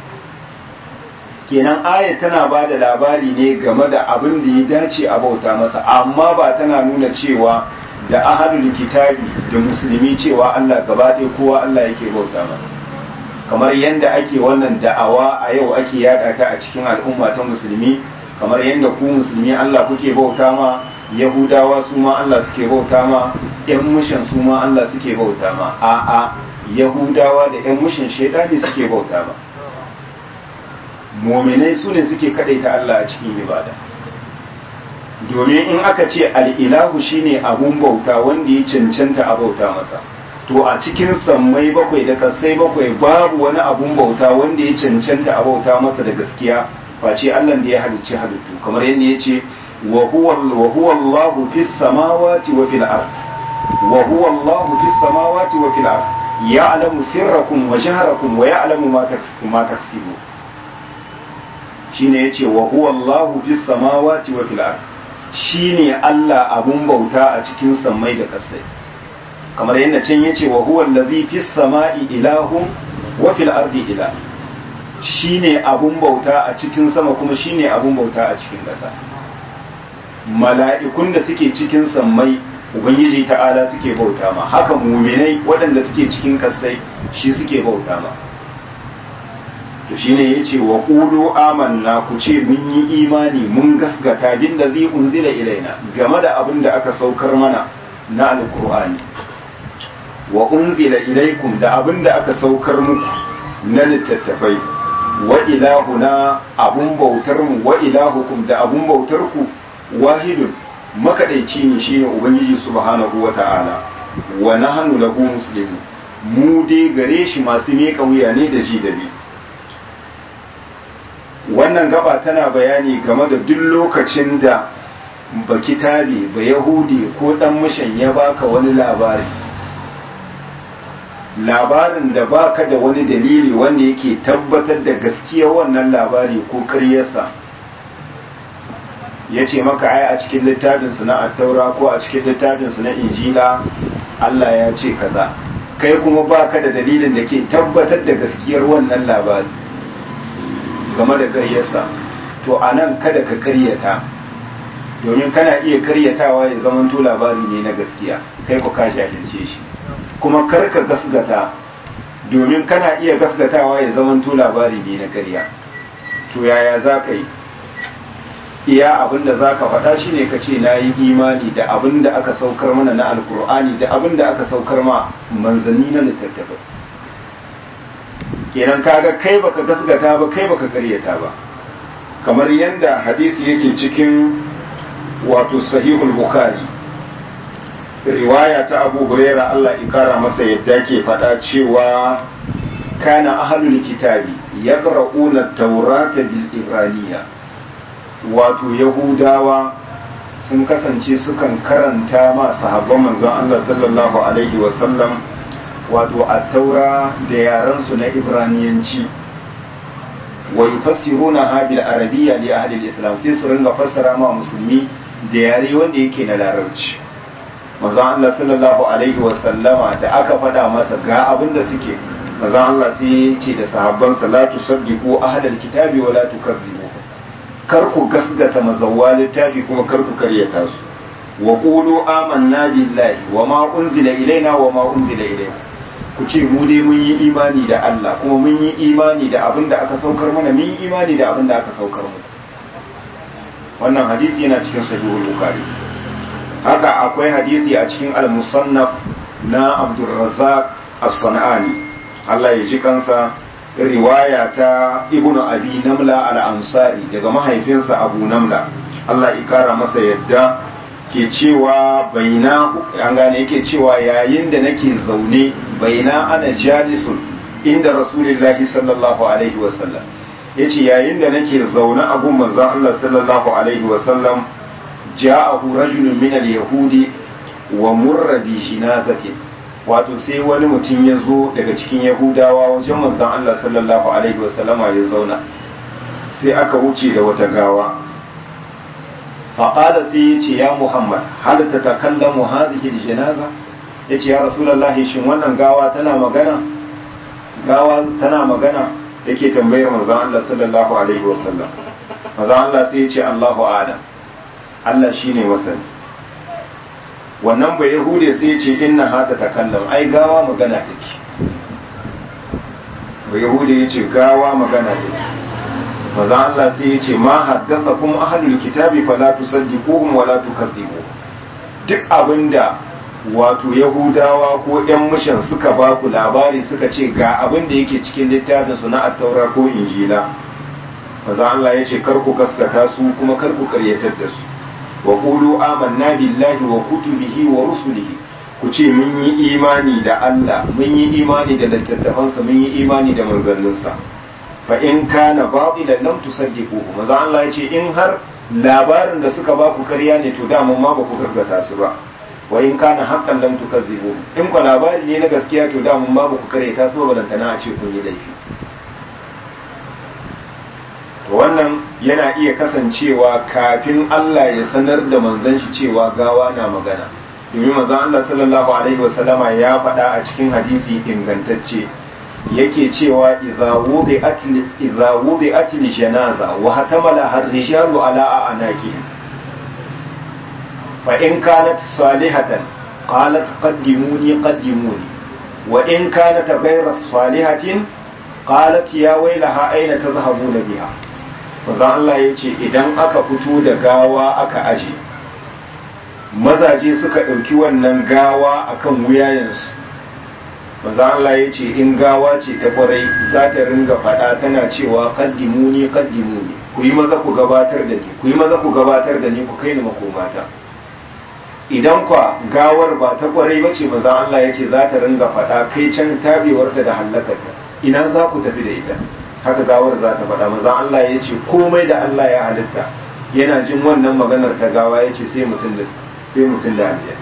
kenan aya tana ba da labari ne game da abin da ya dace a bauta masa amma ba tana nuna cewa da ahadul kitabi da musulmi cewa Allah gaba ɗaya kowa Allah yake bauta masa kamar yadda ake wannan da'awa a yau ake yada ta a cikin al'umma ta musulmi kamar yadda ku musulmi Allah kuke bauta ma yahudawa su ma Allah suke bauta ma yan mushin su ma Allah suke bauta ma a'a yahudawa da yan mushin shaidani suke bauta ma mominai su ne suke kadaita Allah a cikin ibada domin in aka ce al'ilahu shine abun bauta wanda ya cancanta a bauta masa to a cikin sammai bakwai da kasai bakwai babu wani abun bauta wanda ya cancanta a bauta masa da gaskiya face Allah da ya halicci halittu kamar yadda ya ce wa huwa Allahu fis samawati wa fil ard wa huwa Allahu fis samawati wa fil ard ya'lamu sirrakum wa jahrakum wa ya'lamu ma taksibu shine yace wa huwa Allahu fis samawati wa fil ard shine Allah abun bauta a cikin sammai da kasai kamar yadda can yace wa huwa allazi fis samai ilahun wa fil ardi ilah shine abun bauta a cikin sama kuma shine abun bauta a cikin ƙasa mala'ikun da suke cikin sammai ubangiji ta'ala suke bauta ma haka muminai waɗanda suke cikin kasai shi suke bauta ma to shine yace wa qulu amanna ku ce mun yi imani mun gasgata bin da zai unzila ilaina game da abin da aka saukar mana na alqur'ani wa unzila ilaikum da abin da aka saukar muku na littattafai wa ilahuna abun bautar mu wa ilahukum da abun bautar ku wahidun makadaici ne shine ubangiji subhanahu wata'ala wa nahnu lahu muslimun mu dai gare shi masu miƙa wuya ne da ji da bi wannan gaba tana bayani game da duk lokacin da ba kitabe ba yahudi ko dan mishan ya baka wani labari labarin da baka da wani dalili wanda yake tabbatar da gaskiya wannan labari ko karyarsa ya ce maka ai a cikin littafinsu na attaura ko a cikin littafinsu na injila Allah ya ce kaza kai kuma baka da dalilin da ke tabbatar da gaskiyar wannan labari game da karyarsa to a nan kada ka karyata domin kana iya karyatawa ya zamanto labari ne na gaskiya kai ku ka jahilce shi kuma kar ka gasgata domin kana iya gasgatawa ya zamanto labari ne na ƙarya to yaya za ka yi iya abin da za ka faɗa shi ne ka ce na yi imani da abin da aka saukar mana na alkur'ani da abin da aka saukar ma manzanni na littattafai kenan kaga kai baka gasgata ba kai baka karyata ba kamar yadda hadisi yake cikin wato sahihul bukhari riwaya ta abu huraira Allah ikara masa yadda ke faɗa cewa kana ahlul kitabi yaqra'una taurata bil ibraniya wato yahudawa sun kasance sukan karanta ma sahabban manzon Allah sallallahu alaihi wasallam wato at-taura da yaran su na ibraniyanci wa yufassiruna ha bil arabiyya li ahli al-islam sai su ringa fassara ma musulmi da yare wanda yake na larabci manzon Allah sallallahu alaihi wasallama da aka faɗa masa ga abin da suke manzon Allah sai ya ce da sahabban salatu saddiqu ahlal kitabi wa la tukadzibu kar ku gasgata mazawwa littafi kuma kar ku karyata su wa qulu amanna billahi wa ma unzila ilaina wa ma unzila ilaykum ku ce mu dai mun yi imani da Allah kuma mun yi imani da abin da aka saukar mana mun yi imani da abin da aka saukar mu wannan hadisi yana cikin sahihul bukhari haka akwai hadisi a cikin al-musannaf na Abdurrazzaq as-Sanani Allah ya ji kansa riwaya ta Ibnu Abi Namla al-Ansari daga mahaifinsa Abu Namla Allah ya kara masa yadda ke cewa baina an gane yake cewa yayin da nake zaune baina ana jalisun inda Rasulullahi sallallahu alaihi wasallam yace yayin da nake zaune a gun manzon Allah sallallahu alaihi wasallam ja'ahu rajulun min al-yahudi wa murra bi shinazatin wato sai wani mutum ya zo daga cikin yahudawa wajen manzon Allah sallallahu alaihi wasallama ya zauna sai aka wuce da wata gawa faƙada sai ya ce ya muhammad hal ta takallamu hadhihi al-janaza yace ya rasulullahi shin wannan gawa tana magana gawa tana magana yake tambayar manzon Allah sallallahu alaihi wasallam manzon Allah sai ya ce Allahu a'lam Allah shi ne masani wannan bai yahude sai ce inna hata ta kallon ai gawa magana take bai yahude ya ce gawa magana take maza Allah sai ya ce ma haddasa kuma ahlul kitabi fala tusaddiquhum wala tukadzibu duk abinda wato yahudawa ko yan mishan suka ba ku labari suka ce ga abin da yake cikin littafin su na attaura ko injila maza Allah ya ce kar ku gaskata su kuma kar ku karyatar da su wa qulu amanna billahi wa kutubihi wa rusulihi ku ce mun yi imani da Allah mun yi imani da littattafansa mun yi imani da manzanninsa fa in kana batilan lam tusaddiquhu maza Allah ya ce in har labarin da suka ba ku karya ne to da mun ma ba ku gaskata su ba wa in kana haqqan lam tukazzibu in ku labari ne na gaskiya to da mun ma ba ku karyata su ba balantana a ce kun yi laifi wannan yana iya kasancewa kafin Allah ya sanar da manzon shi cewa gawa na magana domin manzon Allah sallallahu alaihi wasallama ya faɗa a cikin hadisi ingantacce yake cewa idza wudi'at idza wudi'at janaza wa hatamala har-rijalu ala anaqihim fa in kanat salihatan qalat qaddimuni qaddimuni wa in kanat ghayra salihatin qalat ya waylaha aina tadhhabuna biha manzon Allah ya ce idan aka fito da gawa aka aje mazaje suka ɗauki wannan gawa akan wuyayensu manzon Allah ya ce in gawa ce ta kwarai za ta ringa faɗa tana cewa kaddimuni kaddimuni ku yi maza ku gabatar da ni ku yi maza ku gabatar da ni ku kai ni makomata idan kwa gawar ba ta kwarai ba ce manzon Allah ya ce za ta ringa faɗa kai can tabewarta da hallakarta ina za ku tafi da ita haka gawar za ta faɗa maza Allah ya ce komai da Allah ya halitta yana jin wannan maganar ta gawa ya ce sai mutum da sai mutum da aljiya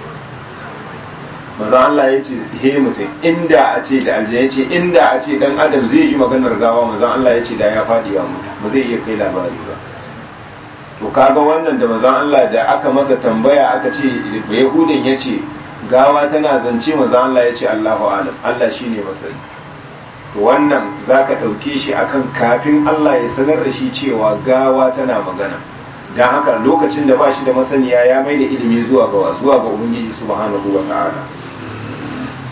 maza Allah ya ce he mutum inda a ce da aljiya ya ce inda a ce dan adam zai ji maganar gawa maza Allah ya ce da ya faɗi ya mutu ba zai iya kai labari ba to kaga wannan da maza Allah da aka masa tambaya aka ce yahudin ya ce gawa tana zance maza Allah ya ce Allahu alam Allah shine masani wannan za ka ɗauke shi akan kafin Allah ya sanar da shi cewa gawa tana magana don haka lokacin da ba shi da masaniya ya mai da ilimi zuwa ga zuwa ga ubangiji subhanahu wa ta'ala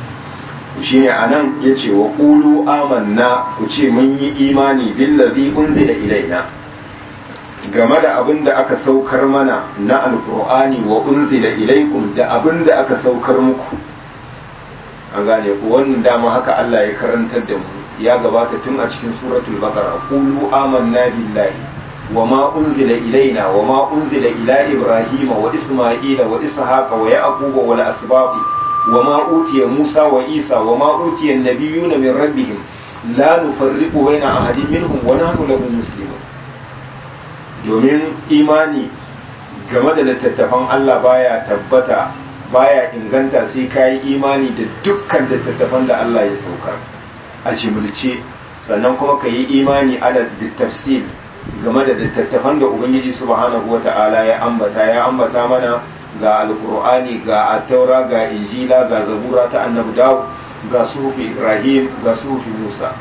shine anan yace wa qulu amanna ku ce mun yi imani billazi unzila ilaina game da abin da aka saukar mana na alqur'ani wa unzila ilaikum da abin da aka saukar muku an gane ku wannan dama haka Allah ya karantar da mu ya gabata tun a cikin suratul baqara qulu amanna billahi wa ma unzila ilaina wa ma unzila ila ibrahima wa isma'ila wa ishaqa wa yaquba wal asbaqi وما أوتي موسى وعيسى وما أوتي النبيون من ربهم لا نفرق بين أحد منهم ونحن له مسلمون domin imani game da littattafan Allah baya tabbata baya inganta sai ka yi imani da dukkan littattafan da Allah ya saukar a jimilce sannan kuma ka yi imani ala tafsir game da littattafan da Ubangiji subhanahu wa ta'ala ya ambata ya ambata mana ga alkur'ani ga attaura ga injila ga zabura ta annabi dawud ga sufi ibrahim ga sufi musa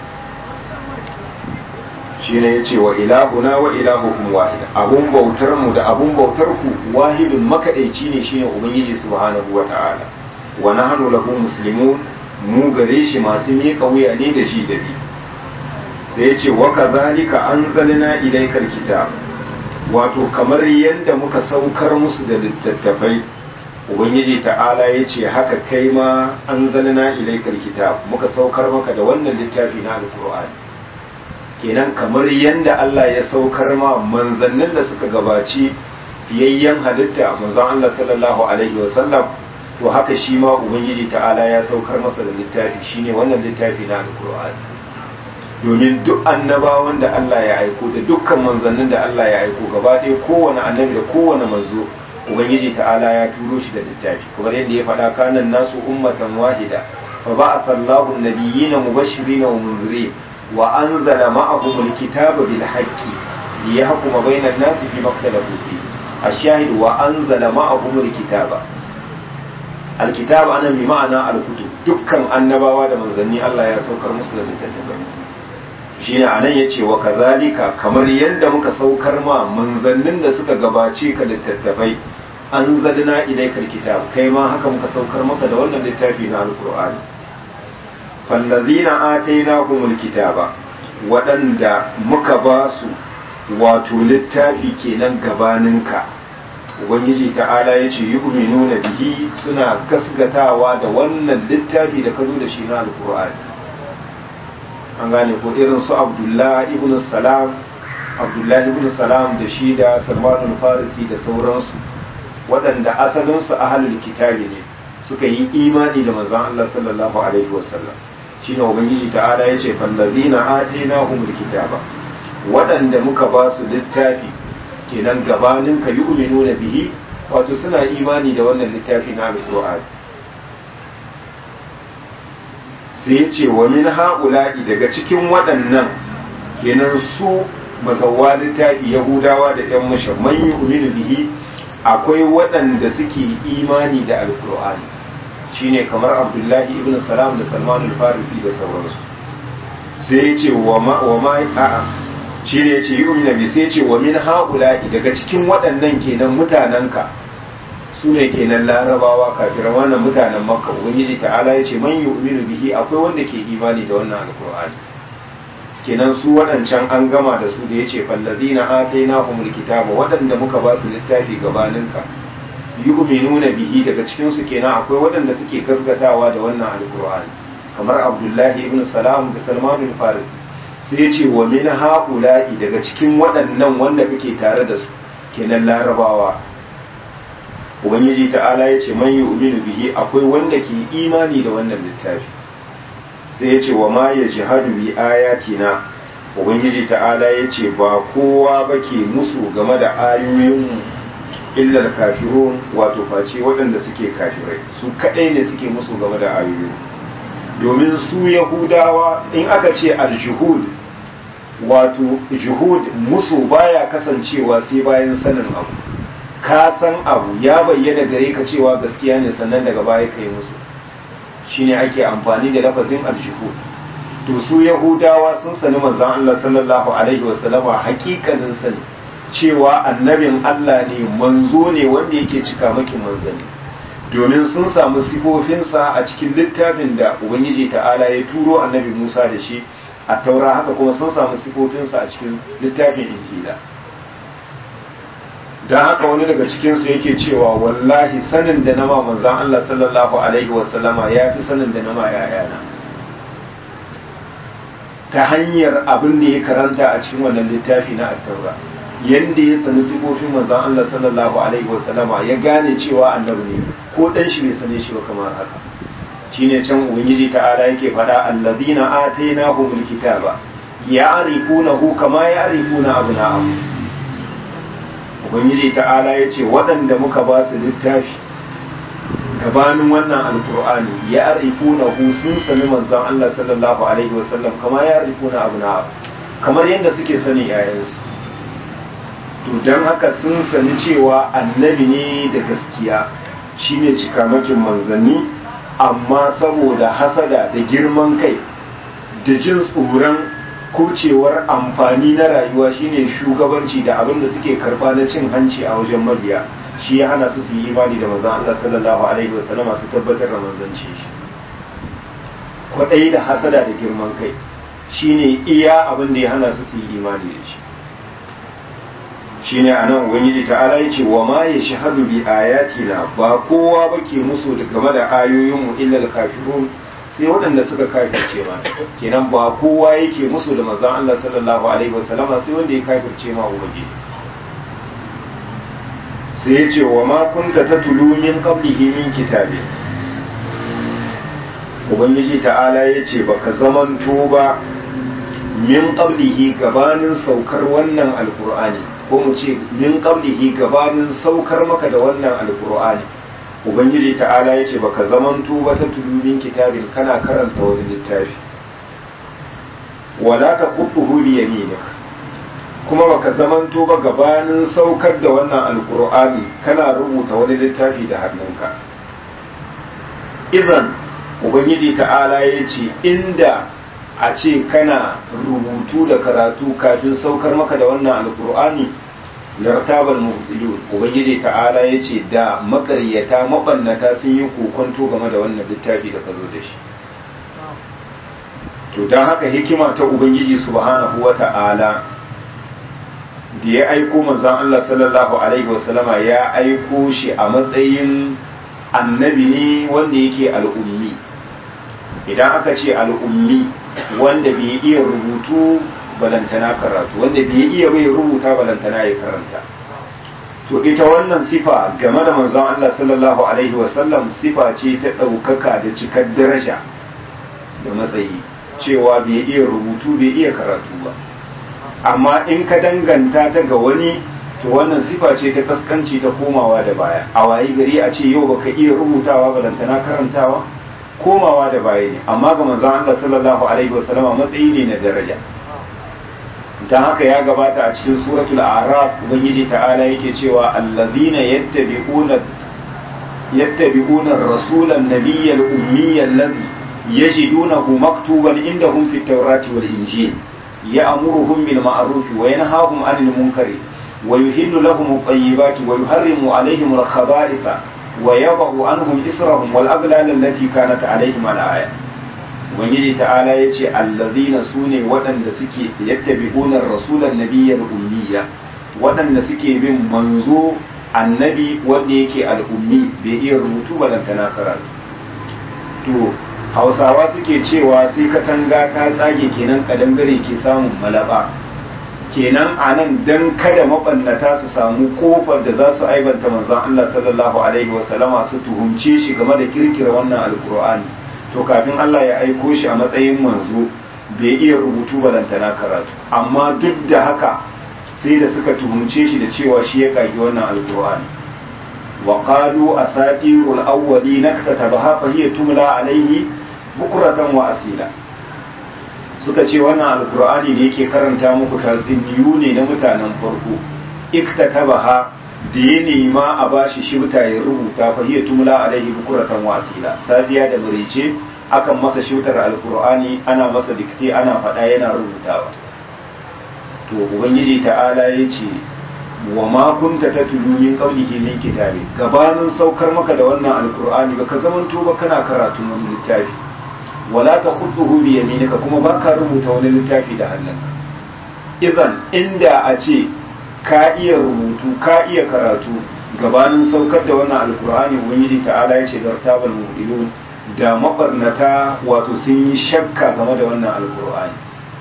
shi ne ya ce wa ilahuna wa ilahukum wahid abun bautar mu da abun bautar ku wahidun makaɗaici ne shine ubangiji subhanahu wa ta'ala wa nahnu lahu muslimun mu gare shi masu miƙa wuya ne da shi da bi sai ya ce wa kadhalika anzalna ilaykal kitab wato kamar yadda muka saukar musu da littattafai ubangiji ta'ala ya ce haka kai ma an zalina ilaikar kitab muka saukar maka da wannan littafi na alkur'ani kenan kamar yadda Allah ya saukar ma manzannin da suka gabaci fiyayyen halitta manzon Allah sallallahu alaihi wasallam to haka shi ma ubangiji ta'ala ya saukar masa da littafi shine wannan littafi na alkur'ani domin duk annabawan da Allah ya aiko da dukkan manzannin da Allah ya aiko gaba ɗaya kowane annabi da kowane manzo ubangiji ta'ala ya turo shi da littafi kamar yadda ya faɗa kanan nasu ummatan wahida fa ba'atha Allahu an-nabiyyina mubashirin wa munzirin wa anzala ma'ahum al-kitaba bil haqqi liyahkuma bayna an-nasi fi ikhtalafu fi ash-shahid wa anzala ma'ahum al-kitaba al-kitaba ana bi ma'ana al-kutub dukkan annabawa da manzanni Allah ya saukar musu da littattafai shine anan yace wa kazalika kamar yadda muka saukar ma manzannin da suka gabace ka littattafai an zalina ilaikal kitab kai ma haka muka saukar maka da wannan littafi na alqur'ani fallazina atainahumul kitaba waɗanda muka ba su wato littafi kenan gabaninka ubangiji ta'ala ya ce yu'minuna bihi suna gasgatawa da wannan littafi da ka zo da shi na alqur'ani an gane ko irin su abdullahi ibn salam abdullahi ibn salam da shi da salmanul farisi da sauransu waɗanda asalinsu ahalul kitabi ne suka yi imani da manzon Allah sallallahu alaihi wasallam shine ubangiji ta'ala yace fallazina atainahumul kitaba waɗanda muka ba su littafi kenan gabanin ka yu'minuna bihi wato suna imani da wannan littafi na alqur'ani sai ya ce wa min ha'ula'i daga cikin waɗannan kenan su mazawa littafi yahudawa da ‘yan mushan man yi bihi akwai waɗanda suke imani da alkur'ani shine kamar abdullahi ibn salam da salman al-farisi da sauransu sai ya ce wa ma a'a shi ne ya ce yi bi sai ya ce wa min ha'ula'i daga cikin waɗannan kenan mutanenka su ne kenan larabawa kafiran wannan mutanen makka ubangiji ta'ala ya ce man yu'minu bihi akwai wanda ke imani da wannan alkur'ani kenan su waɗancan an gama da su da ya ce fallazina atainahumul kitaba waɗanda muka ba su littafi gabaninka yu'minuna bihi daga cikin su kenan akwai waɗanda suke gaskatawa da wannan alkur'ani kamar abdullahi ibn salam da salman bin faris sai ya ce wa min haula'i daga cikin waɗannan wanda kake tare da su kenan larabawa ubangiji ta'ala ya ce man yu'minu bihi akwai wanda ke imani da wannan littafi sai ya ce wa ma ya jihadu bi ayatina ubangiji ta'ala ya ce ba kowa ba ke musu game da ayoyinmu illar kafirun wato face waɗanda suke kafirai su kaɗai ne suke musu game da ayoyin domin su yahudawa in aka ce aljuhud wato juhud musu baya kasancewa sai bayan sanin abu ka san abu ya bayyana gare ka cewa gaskiya ne sannan daga baya ka yi musu shine ake amfani da lafazin aljuhud to su yahudawa sun sani manzon Allah sallallahu alaihi wasallama hakikanin sani cewa annabin Allah ne manzo ne wanda yake cika maki manzani domin sun samu sifofinsa a cikin littafin da ubangiji ta'ala ya turo annabi musa da shi a taura haka kuma sun samu sifofinsa a cikin littafin injila don haka wani daga cikinsu yake cewa wallahi sanin da nama manzan Allah sallallahu alaihi wasallama ya fi sanin da nama yayana ta hanyar abin da ya karanta a cikin wannan littafi na attaura yadda ya sani sifofin manzan Allah sallallahu alaihi wasallama ya gane cewa annabi ne ko dan shi bai sane shi ba kamar haka shine can ubangiji ta'ala yake faɗa allazina atainahumul kitaba ya'rifunahu kama ya'rifuna abna'ahum ubangiji ta'ala ya ce waɗanda muka ba su littafi gabanin wannan alkur'ani ya arifuna hu sun sani manzon Allah sallallahu alaihi wasallam kama ya arifuna abu na kamar yadda suke sani yayansu to don haka sun sani cewa annabi ne da gaskiya shine cikamakin manzanni amma saboda hasada da girman kai da jin tsoron kucewar amfani na rayuwa shine shugabanci da abin da suke karba na cin hanci a wajen mabiya shi ya hana su su yi imani da manzon Allah sallallahu alaihi wasallam su tabbatar da manzanci shi kwadai da hasada da girman kai shine iya abin da ya hana su su yi imani da shi shine anan ubangiji ta'ala yace wa ma yashhadu bi ayatina ba kowa bake musu da game da ayoyin mu illa al-kafirun sai waɗanda suka kafirce ma kenan ba kowa yake musu da manzon Allah sallallahu alaihi wasallam sai wanda ya kafirce ma ubangiji sai ya ce wa ma kunta tatlu min qablihi min kitabi ubangiji ta'ala ya ce baka zamanto ba min qablihi gabanin saukar wannan alqur'ani ko mu ce min qablihi gabanin saukar maka da wannan alqur'ani ubangiji ta'ala ya ce baka zamanto ba ta tulumin kitabin kana karanta wani littafi wala ta kuɗuhu bi yaminik kuma baka zamanto ba gabanin saukar da wannan alkur'ani kana rubuta wani littafi da hannunka idan ubangiji ta'ala ya ce inda a ce kana rubutu da karatu kafin saukar maka da wannan alkur'ani lartabal mubtilun ubangiji ta'ala ya ce da makaryata mabannata sun yi kokonto game da wannan littafi da ka zo da shi to don haka hikima ta ubangiji subhanahu wa ta'ala da ya aiko manzon Allah sallallahu alaihi wasallama ya aiko shi a matsayin annabi ne wanda yake al'ummi idan aka ce al'ummi wanda bai iya rubutu balantana karatu wanda bai iya bai rubuta balantana ya karanta to ita wannan sifa game da manzon Allah sallallahu alaihi wasallam sifa ce ta ɗaukaka da cikar daraja da matsayi cewa bai iya rubutu bai iya karatu ba amma in ka danganta ta ga wani to wannan sifa ce ta kaskanci ta komawa da baya a wayi gari a ce yau baka iya rubutawa balantana karantawa komawa da baya ne amma ga manzon Allah sallallahu alaihi wasallama matsayi ne na daraja ta haka ya gabata a cikin suratul araf ubangiji ta'ala yake cewa allazina yattabi'una yattabi'una ar-rasulan nabiyyal ummiyyal ladhi yajidunahu maktuban indahum fit tawrati wal injil ya'muruhum bil ma'ruf wa yanhahum 'anil munkari wa yuhillu lahum at-tayyibati wa yuharrimu 'alayhim al-khaba'itha wa yadh'u 'anhum israhum wal aghlal allati kanat 'alayhim al-ayat ubangiji ta'ala ya ce allazina su ne waɗanda suke yattabi'unar rasulan nabiyyar ummiya waɗanda suke bin manzo annabi wanda yake al'ummi bai iya rubutu balantana karatu to hausawa suke cewa sai katanga ta tsage kenan kadangare ke samun malaba kenan a nan don kada mabannata su samu kofar da za su aibanta manzon Allah sallallahu alaihi wasallama su tuhumce shi game da kirkira wannan alkur'ani to kafin Allah ya aiko shi a matsayin manzo bai iya rubutu balantana karatu amma duk da haka sai da suka tuhumce shi da cewa shi ya kagi wannan alkur'ani wa qalu asatirul awwalin katabaha fa hiya tumla alaihi bukratan wa asila suka ce wannan alkur'ani da yake karanta muku tatsuniyu ne na mutanen farko iktatabaha da ya nema a bashi shibta ya rubuta fa hiya tumla alaihi bukuratan wasila safiya da murice akan masa shibtar alqur'ani ana masa dikte ana faɗa yana rubutawa to ubangiji ta'ala ya ce wa ma kunta tatlu min qablihi min kitabi gabanin saukar maka da wannan alqur'ani baka zamanto ba kana karatu wani littafi wala takhutuhu bi yaminika kuma baka rubuta wani littafi da hannunka idan inda a ce ka iya rubutu ka iya karatu gabanin saukar da wannan alqur'ani ubangiji ta'ala ya ce dartabal mu'minun da mabarnata wato sun yi shakka game da wannan alqur'ani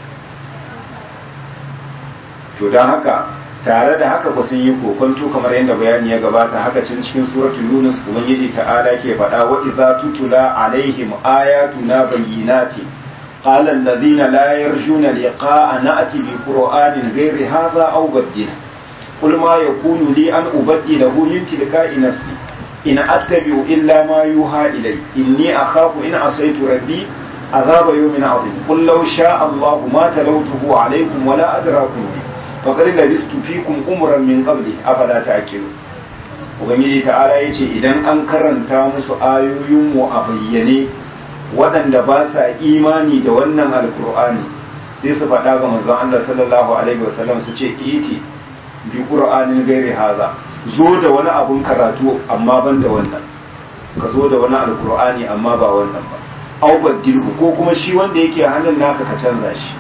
to don haka tare da haka ba sun yi kokonto kamar yadda bayani ya gabata haka cin cikin suratul yunus ubangiji ta'ala ke faɗa wa idza tutula alaihim ayatuna bayyinati qala alladhina la yarjuna liqa'a na'ti bi qur'anin ghairi hadha aw baddil qul ma yakunu li an ubaddilahu min tilka'i nafsi in attabi'u illa ma yuha ilay inni akhafu in asaytu rabbi عذاب يوم عظيم قل لو شاء الله ما تلوته عليكم ولا أدراكم به faƙar da listu fikum umuran min qabli afala ta'qilu ubangiji ta'ala yace idan an karanta musu ayoyin mu a bayyane waɗanda ba sa imani da wannan alqur'ani sai su faɗa ga manzon Allah sallallahu alaihi wasallam su ce iti bi qur'anin gairi haza zo da wani abun karatu amma ban da wannan ka zo da wani alqur'ani amma ba wannan ba au baddilhu ko kuma shi wanda yake hannun naka ka canza shi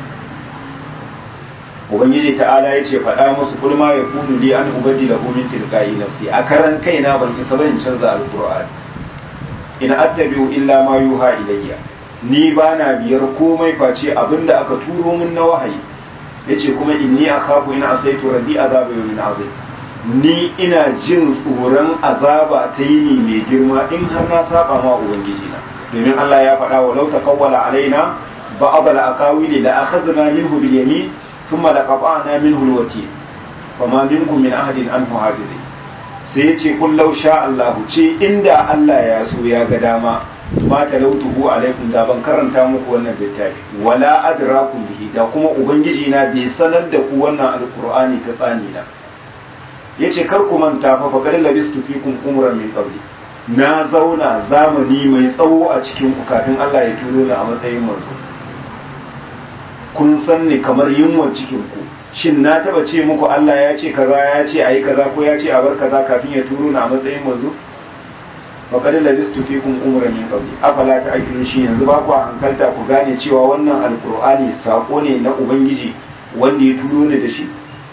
ubangiji ta'ala ya ce faɗa musu kul ma ya kunu li an ubaddi lahu min tilqa'i nafsi a karan kaina ban isa ban canza alqur'ani in attabi'u illa ma yuha ilayya ni ba na biyar komai face abinda aka turo min na wahayi yace kuma inni akhafu in asaitu rabbi azaba yawmin azim ni ina jin tsoron azaba ta yini mai girma in har na saba ma ubangiji na domin Allah ya faɗa wa law taqawwala alaina ba'd al-aqawili la akhadna minhu bil yamin ثم لقطعنا منه الوتين فما منكم من أحد عنه حاجز sai ya ce kun sha Allah ce inda Allah ya so ya ga dama ma talautuhu alaikum da ban karanta muku wannan littafi wala adrakum bihi da kuma ubangiji na bai sanar da ku wannan alqur'ani ta tsani na yace kar ku manta fa fa qad labistu fikum umran min qabli na zauna zamani mai tsawo a cikin ku kafin Allah ya turo ni a matsayin manzo kun san ni kamar yunwan cikin ku shin na taba ce muku Allah ya ce kaza ya ce ayi kaza ko ya ce a bar kaza kafin ya turo na a matsayin manzo wa qad labistu fikum umran min qabli afala ta'qilun shi yanzu ba ku hankalta ku gane cewa wannan alqur'ani sako ne na ubangiji wanda ya turo ni da shi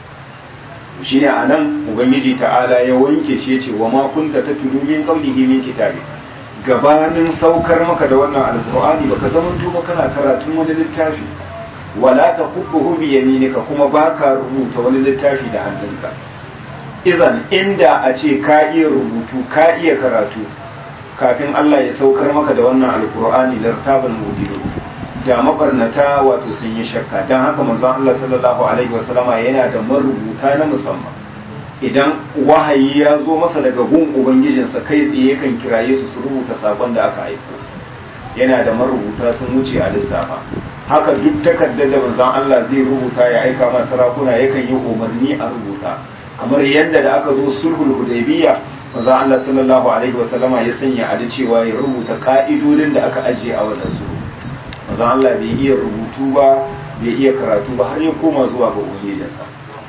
shine anan ubangiji ta'ala ya wanke shi yace wa ma kunta tatlu min qablihi min kitabi gabanin saukar maka da wannan alqur'ani baka zamanto ba kana karatun wani littafi wala ta kubbuhu bi yaminika kuma baka rubuta wani littafi da hannunka idan inda a ce ka iya rubutu ka iya karatu kafin Allah ya saukar maka da wannan alkur'ani lartaban mudilu da mabarnata wato sun yi shakka dan haka manzon Allah sallallahu alaihi wasallama yana da marubuta na musamman idan wahayi ya zo masa daga gun ubangijinsa kai tsaye kan kiraye su su rubuta sakon da aka aiko yana da marubuta sun wuce a lissafa haka duk takardar da manzon Allah zai rubuta ya aika ma sarakuna yakan yi umarni a rubuta kamar yadda da aka zo sulhul hudaybiyya manzon Allah sallallahu alaihi wa sallama ya sanya a cewa ya rubuta ka'idodin da aka ajiye a wannan sulhu manzon Allah bai iya rubutu ba bai iya karatu ba har ya koma zuwa ga ubangijinsa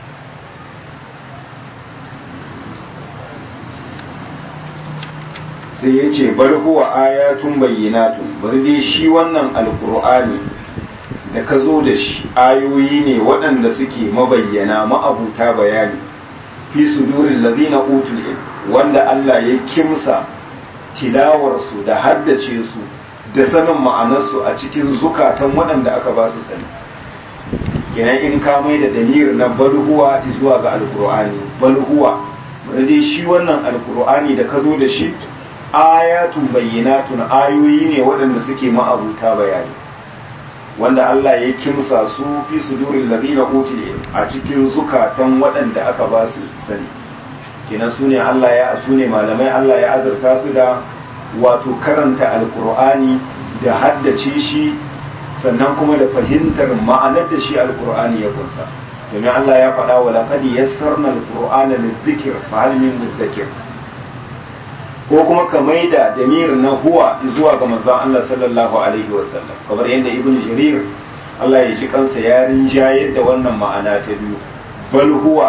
sai ya ce bar huwa ayatun bayyinatun bar dai shi wannan alkur'ani da ka zo da shi ayoyi ne waɗanda suke mabayyana ma'abuta bayani fi sudurin lazina utul ilm wanda Allah ya kimsa tilawarsu da haddace su da sanin ma'anarsu a cikin zukatan waɗanda aka ba su sani kenan in ka mai da dalilin na balhuwa zuwa ga alkur'ani balhuwa bari dai shi wannan alkur'ani da ka zo da shi ayatun bayyinatun ayoyi ne waɗanda suke ma'abuta bayani wanda Allah ya kimsa su fi sudurin ladina utul a cikin zukatan waɗanda aka ba su sani kenan su ne Allah ya su ne malamai Allah ya azurta su da wato karanta alkur'ani da haddace shi sannan kuma da fahimtar ma'anar da shi alkur'ani ya kunsa domin Allah ya faɗa wa laqad yassarna alqur'ana lidhikr fa hal min mudakkir ko kuma ka maida damir na huwa zuwa ga manzon Allah sallallahu alaihi wasallam kamar yadda ibn jarir Allah ya ji kansa ya rinjayar da wannan ma'ana ta biyu bal huwa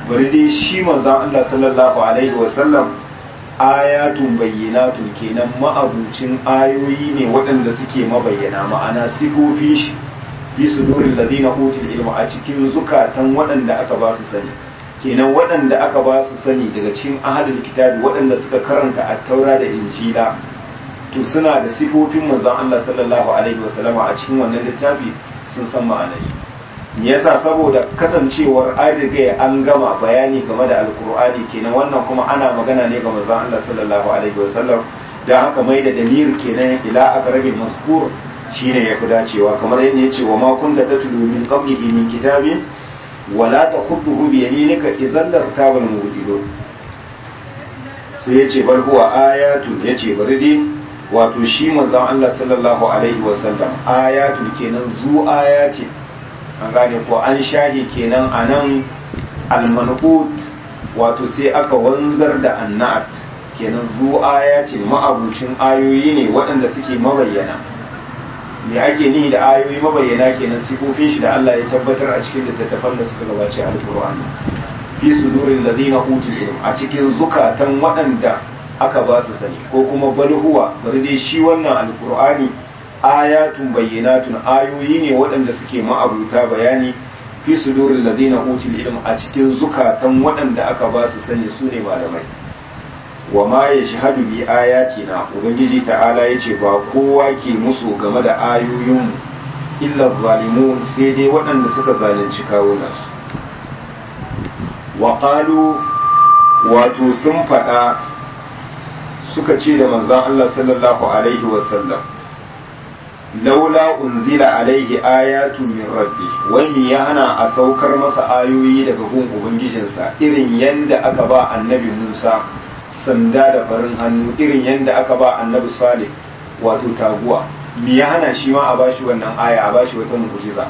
bari dai shi manzon Allah sallallahu alaihi wasallam ayatun bayyinatun kenan ma'abucin ayoyi ne waɗanda suke mabayyana ma'ana sifofin shi fi sudurin ladina utul ilma a cikin zukatan waɗanda aka ba su sani kenan waɗanda aka ba su sani daga cikin ahadul kitabi waɗanda suka karanta at-taura da injila to suna da sifofin manzon Allah sallallahu alaihi wasallama a cikin wannan littafi sun san ma'anar me yasa saboda kasancewar an riga an gama bayani game da alkur'ani kenan wannan kuma ana magana ne ga manzon Allah sallallahu alaihi wasallam dan haka mai da damir kenan ila aqrabi mazkur shine yafi dacewa kamar yadda yace wa ma kunta tatlu min qablihi min kitabin wala takhutuhu bi yaminika idan lartabal mubtilun sai yace bal huwa ayatun yace bari dai wato shi manzon Allah sallallahu alaihi wasallam ayatun kenan zu ayati an gane ko an shahi kenan anan almanqut wato sai aka wanzar da annat kenan zu ayati ma'abucin ayoyi ne waɗanda suke mabayyana me ake nihi da ayoyi mabayyana kenan sifofin shi da Allah ya tabbatar a cikin littattafan da suka gabace alqur'ani fi sudurin ladina utul ilm a cikin zukatan waɗanda aka ba su sani ko kuma balhuwa bari dai shi wannan alqur'ani ayatun bayyinatun ayoyi ne waɗanda suke ma'abuta bayani fi sudurin ladina utul ilm a cikin zukatan waɗanda aka ba su sani su ne malamai wa ma ya shahadu bi ayatina ubangiji ta'ala yace ba kowa ke musu game da ayoyin illa zalimun sai dai waɗanda suka zalunci kawunansu wa qalu wato sun faɗa suka ce da manzon Allah sallallahu alaihi wasallam laula unzila alaihi ayatu min rabbi wani ya hana a saukar masa ayoyi daga gun ubangijinsa irin yanda aka ba annabi Musa sanda da farin hannu irin yanda aka ba annabi Salih wato taguwa me ya hana shi ma a bashi wannan aya a bashi wata mu'jiza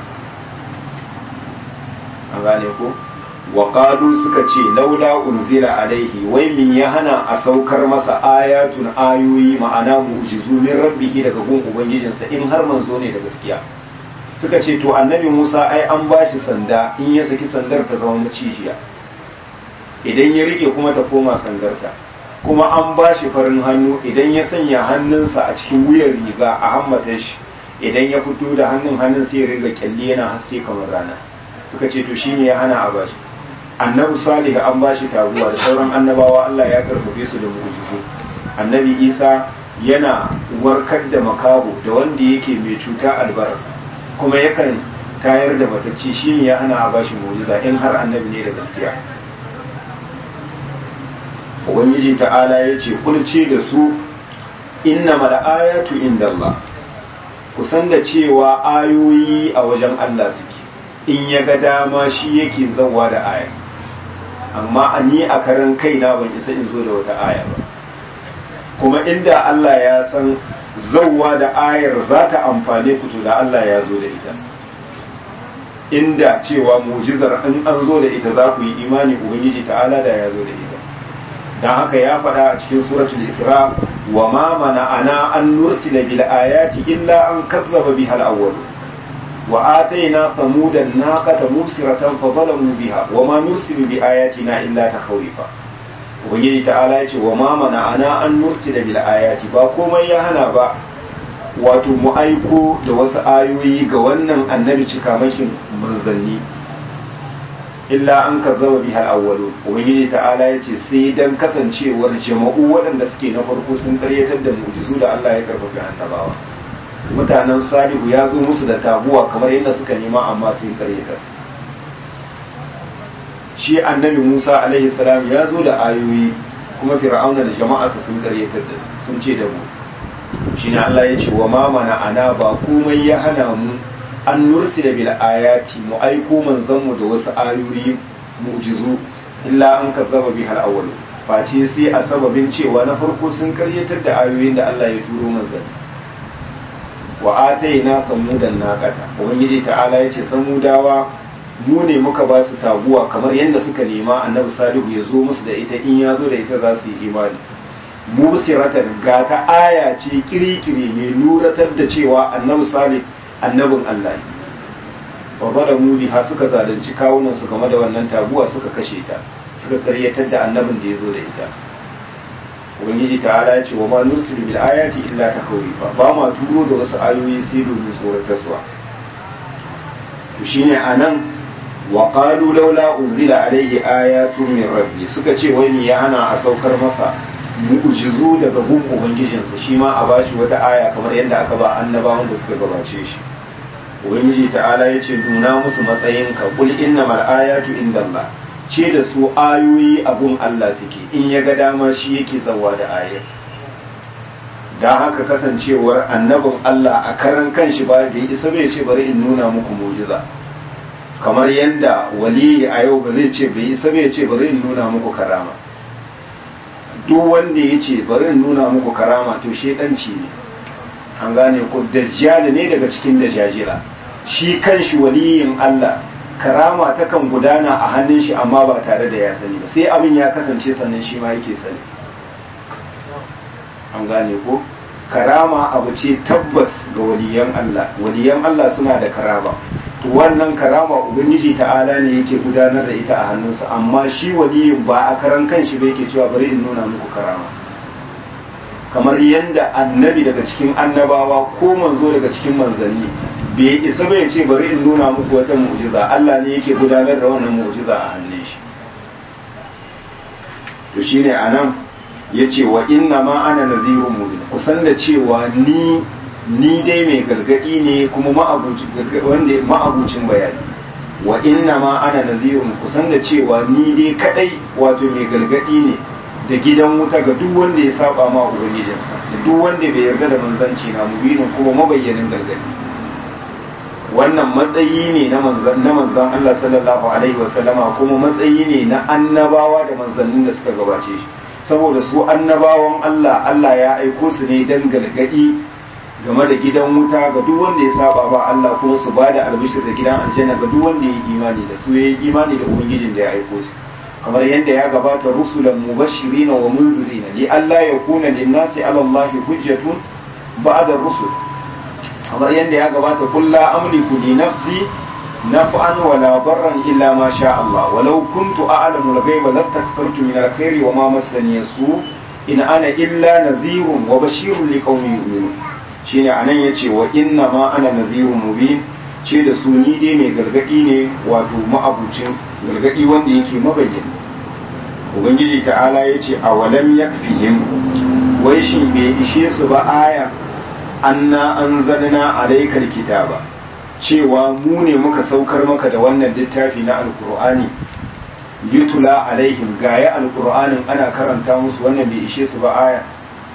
an gane ko wa qalu suka ce laula unzila alaihi wai min ya hana a saukar masa ayatun ayoyi ma'ana mu'jizu min rabbihi daga gun ubangijinsa in har manzo ne da gaskiya suka ce to annabi Musa ai an bashi sanda in ya saki sandar ta zama macijiya idan ya rike kuma ta koma sandarta kuma an bashi farin hannu idan ya sanya hannunsa a cikin wuyar riga a hammatan shi idan ya fito da hannun hannun sai ya riga kyalli yana haske kamar rana suka ce to shine ya hana a bashi annabi salihu an ba shi taguwa da sauran annabawa Allah ya karfafe su da mu'jizu annabi isa yana warkar da makaho da wanda yake mai cuta albaras kuma yakan tayar da matacci shi ne ya hana a ba shi mu'jiza in har annabi ne da gaskiya ubangiji ta'ala ya ce kulce da su inna mal ayatu inda Allah kusan da cewa ayoyi a wajen Allah suke in ya ga dama shi yake zawa da aya amma a ni a karan kaina ban isa in zo da wata aya ba kuma inda Allah ya san zauwa da ayar za ta amfane ku to da Allah ya zo da ita inda cewa mujizar in an zo da ita za ku yi imani ubangiji ta'ala da ya zo da ita dan haka ya faɗa a cikin suratul isra wa ma mana'ana an nursila bil ayati illa an kazzaba bihal awwal وآتينا ثمود الناقة مبصرة فظلموا بها وما نرسل بآياتنا إلا تخويفا ubangiji ta'ala ya ce wa ma mana ana an nursila bil ayati ba komai ya hana ba wato mu aiko da wasu ayoyi ga wannan annabi cikamakin manzanni illa an kazzaba biha al-awwalu ubangiji ta'ala ya ce sai dan kasancewar jama'u waɗanda suke na farko sun karyatar da mu'jizu da Allah ya karfafa annabawa mutanen salihu ya zo musu da tabuwa kamar yadda suka nema amma sun karyatar shi annabi musa alaihi salam ya zo da ayoyi kuma fir'auna da jama'arsa sun karyatar da sun ce da mu shi ne allah ya ce wa ma mana ana ba komai ya hana mu an nursila bil ayati mu aiko manzanmu da wasu ayoyi mu'jizu illa an kazzaba bihal awwal face sai a sababin cewa na farko sun karyatar da ayoyin da allah ya turo manzanni wa atayna samudan naqata ubangiji ta'ala yace samudawa mu ne muka ba su taguwa kamar yadda suka nema annabi salihu ya zo musu da ita in ya zo da ita za su yi imani musiratan ga ta aya ce kirikiri mai luratar da cewa annabi salih annabin Allah ne wa zalamu biha suka zalunci kawunan su game da wannan taguwa suka kashe ta suka karyatar da annabin da ya zo da ita ubangiji ta'ala ya ce wa ma nursilu bil ayati illa takwifa ba ma turo da wasu ayoyi sai domin tsoratarwa to shine anan wa qalu laula unzila alayhi ayatun min rabbi suka ce wai me ya hana a saukar masa mu'jizu daga gun ubangijinsa shi ma a bashi wata aya kamar yadda aka ba annabawan da suka gabace shi ubangiji ta'ala ya ce nuna musu matsayinka kul innamal ayatu indallah ce da su ayoyi abun Allah suke in ya ga dama shi yake zawa da ayar da haka kasancewar annabin Allah a karan kanshi ba da isa bai ce bari in nuna muku mujiza kamar yadda waliyi a yau ba zai ce bai isa bai ce bari in nuna muku karama duk wanda ya ce bari in nuna muku karama to shedanci ne an gane ko dajjal ne daga cikin dajajira shi kanshi waliyin Allah karama takan gudana a hannun shi amma ba tare da ya sani ba sai abin ya kasance sannan shi ma yake sani an gane ko karama abu ce tabbas ga waliyan Allah waliyan Allah suna da karama to wannan karama ubangiji ta'ala ne yake gudanar da ita a hannunsa amma shi waliyin ba a karan kanshi ba yake cewa bari in nuna muku karama kamar yadda annabi daga cikin annabawa ko manzo daga cikin manzanni bai isa bai ce bari in nuna muku wata mu'jiza Allah ne yake gudanar da wannan mu'jiza a hannun shi to shine anan yace wa inna ma ana nadhirun mubin kusan da cewa ni ni dai mai gargadi ne kuma ma'abucin wanda ma'abucin bayani wa inna ma ana nadhirun kusan da cewa ni dai kadai wato mai gargadi ne da gidan wuta ga duk wanda ya saba ma ubangijinsa da duk wanda bai yarda da manzanci na mubinin kuma mabayyanin gargadi wannan matsayi ne na manzan na manzan Allah sallallahu alaihi wasallama kuma matsayi ne na annabawa da manzannin da suka gabace shi saboda su annabawan Allah Allah ya aiko su ne dan gargadi game da gidan wuta ga duk wanda ya saba ba Allah kuma su bada albishir da gidan aljanna ga duk wanda ya yi imani da su ya yi imani da ubangijin da ya aiko su kamar yadda ya gabata rusulan mubashirin wa munzirin li alla yakuna lin-nasi 'ala Allahi hujjatun ba'da rusul kamar yadda ya gabata kullu amliku li nafsi naf'an wa la darran illa ma sha Allah walau kuntu a'lamu al-ghaiba lastakthartu min al-khairi wa ma massani su in ana illa nadhirun wa bashirun liqaumin yu'minun shine anan yace wa inna ma ana nadhirun mubin ce da su ni dai mai gargadi ne wato ma'abucin gargadi wanda yake mabayyana ubangiji ta'ala ya ce a walam yakfihim wai shi bai ishe su ba aya anna anzalna alaikal kitaba cewa mu ne muka saukar maka da wannan littafi na alkur'ani yutula alaihim gaya alkur'anin ana karanta musu wannan bai ishe su ba aya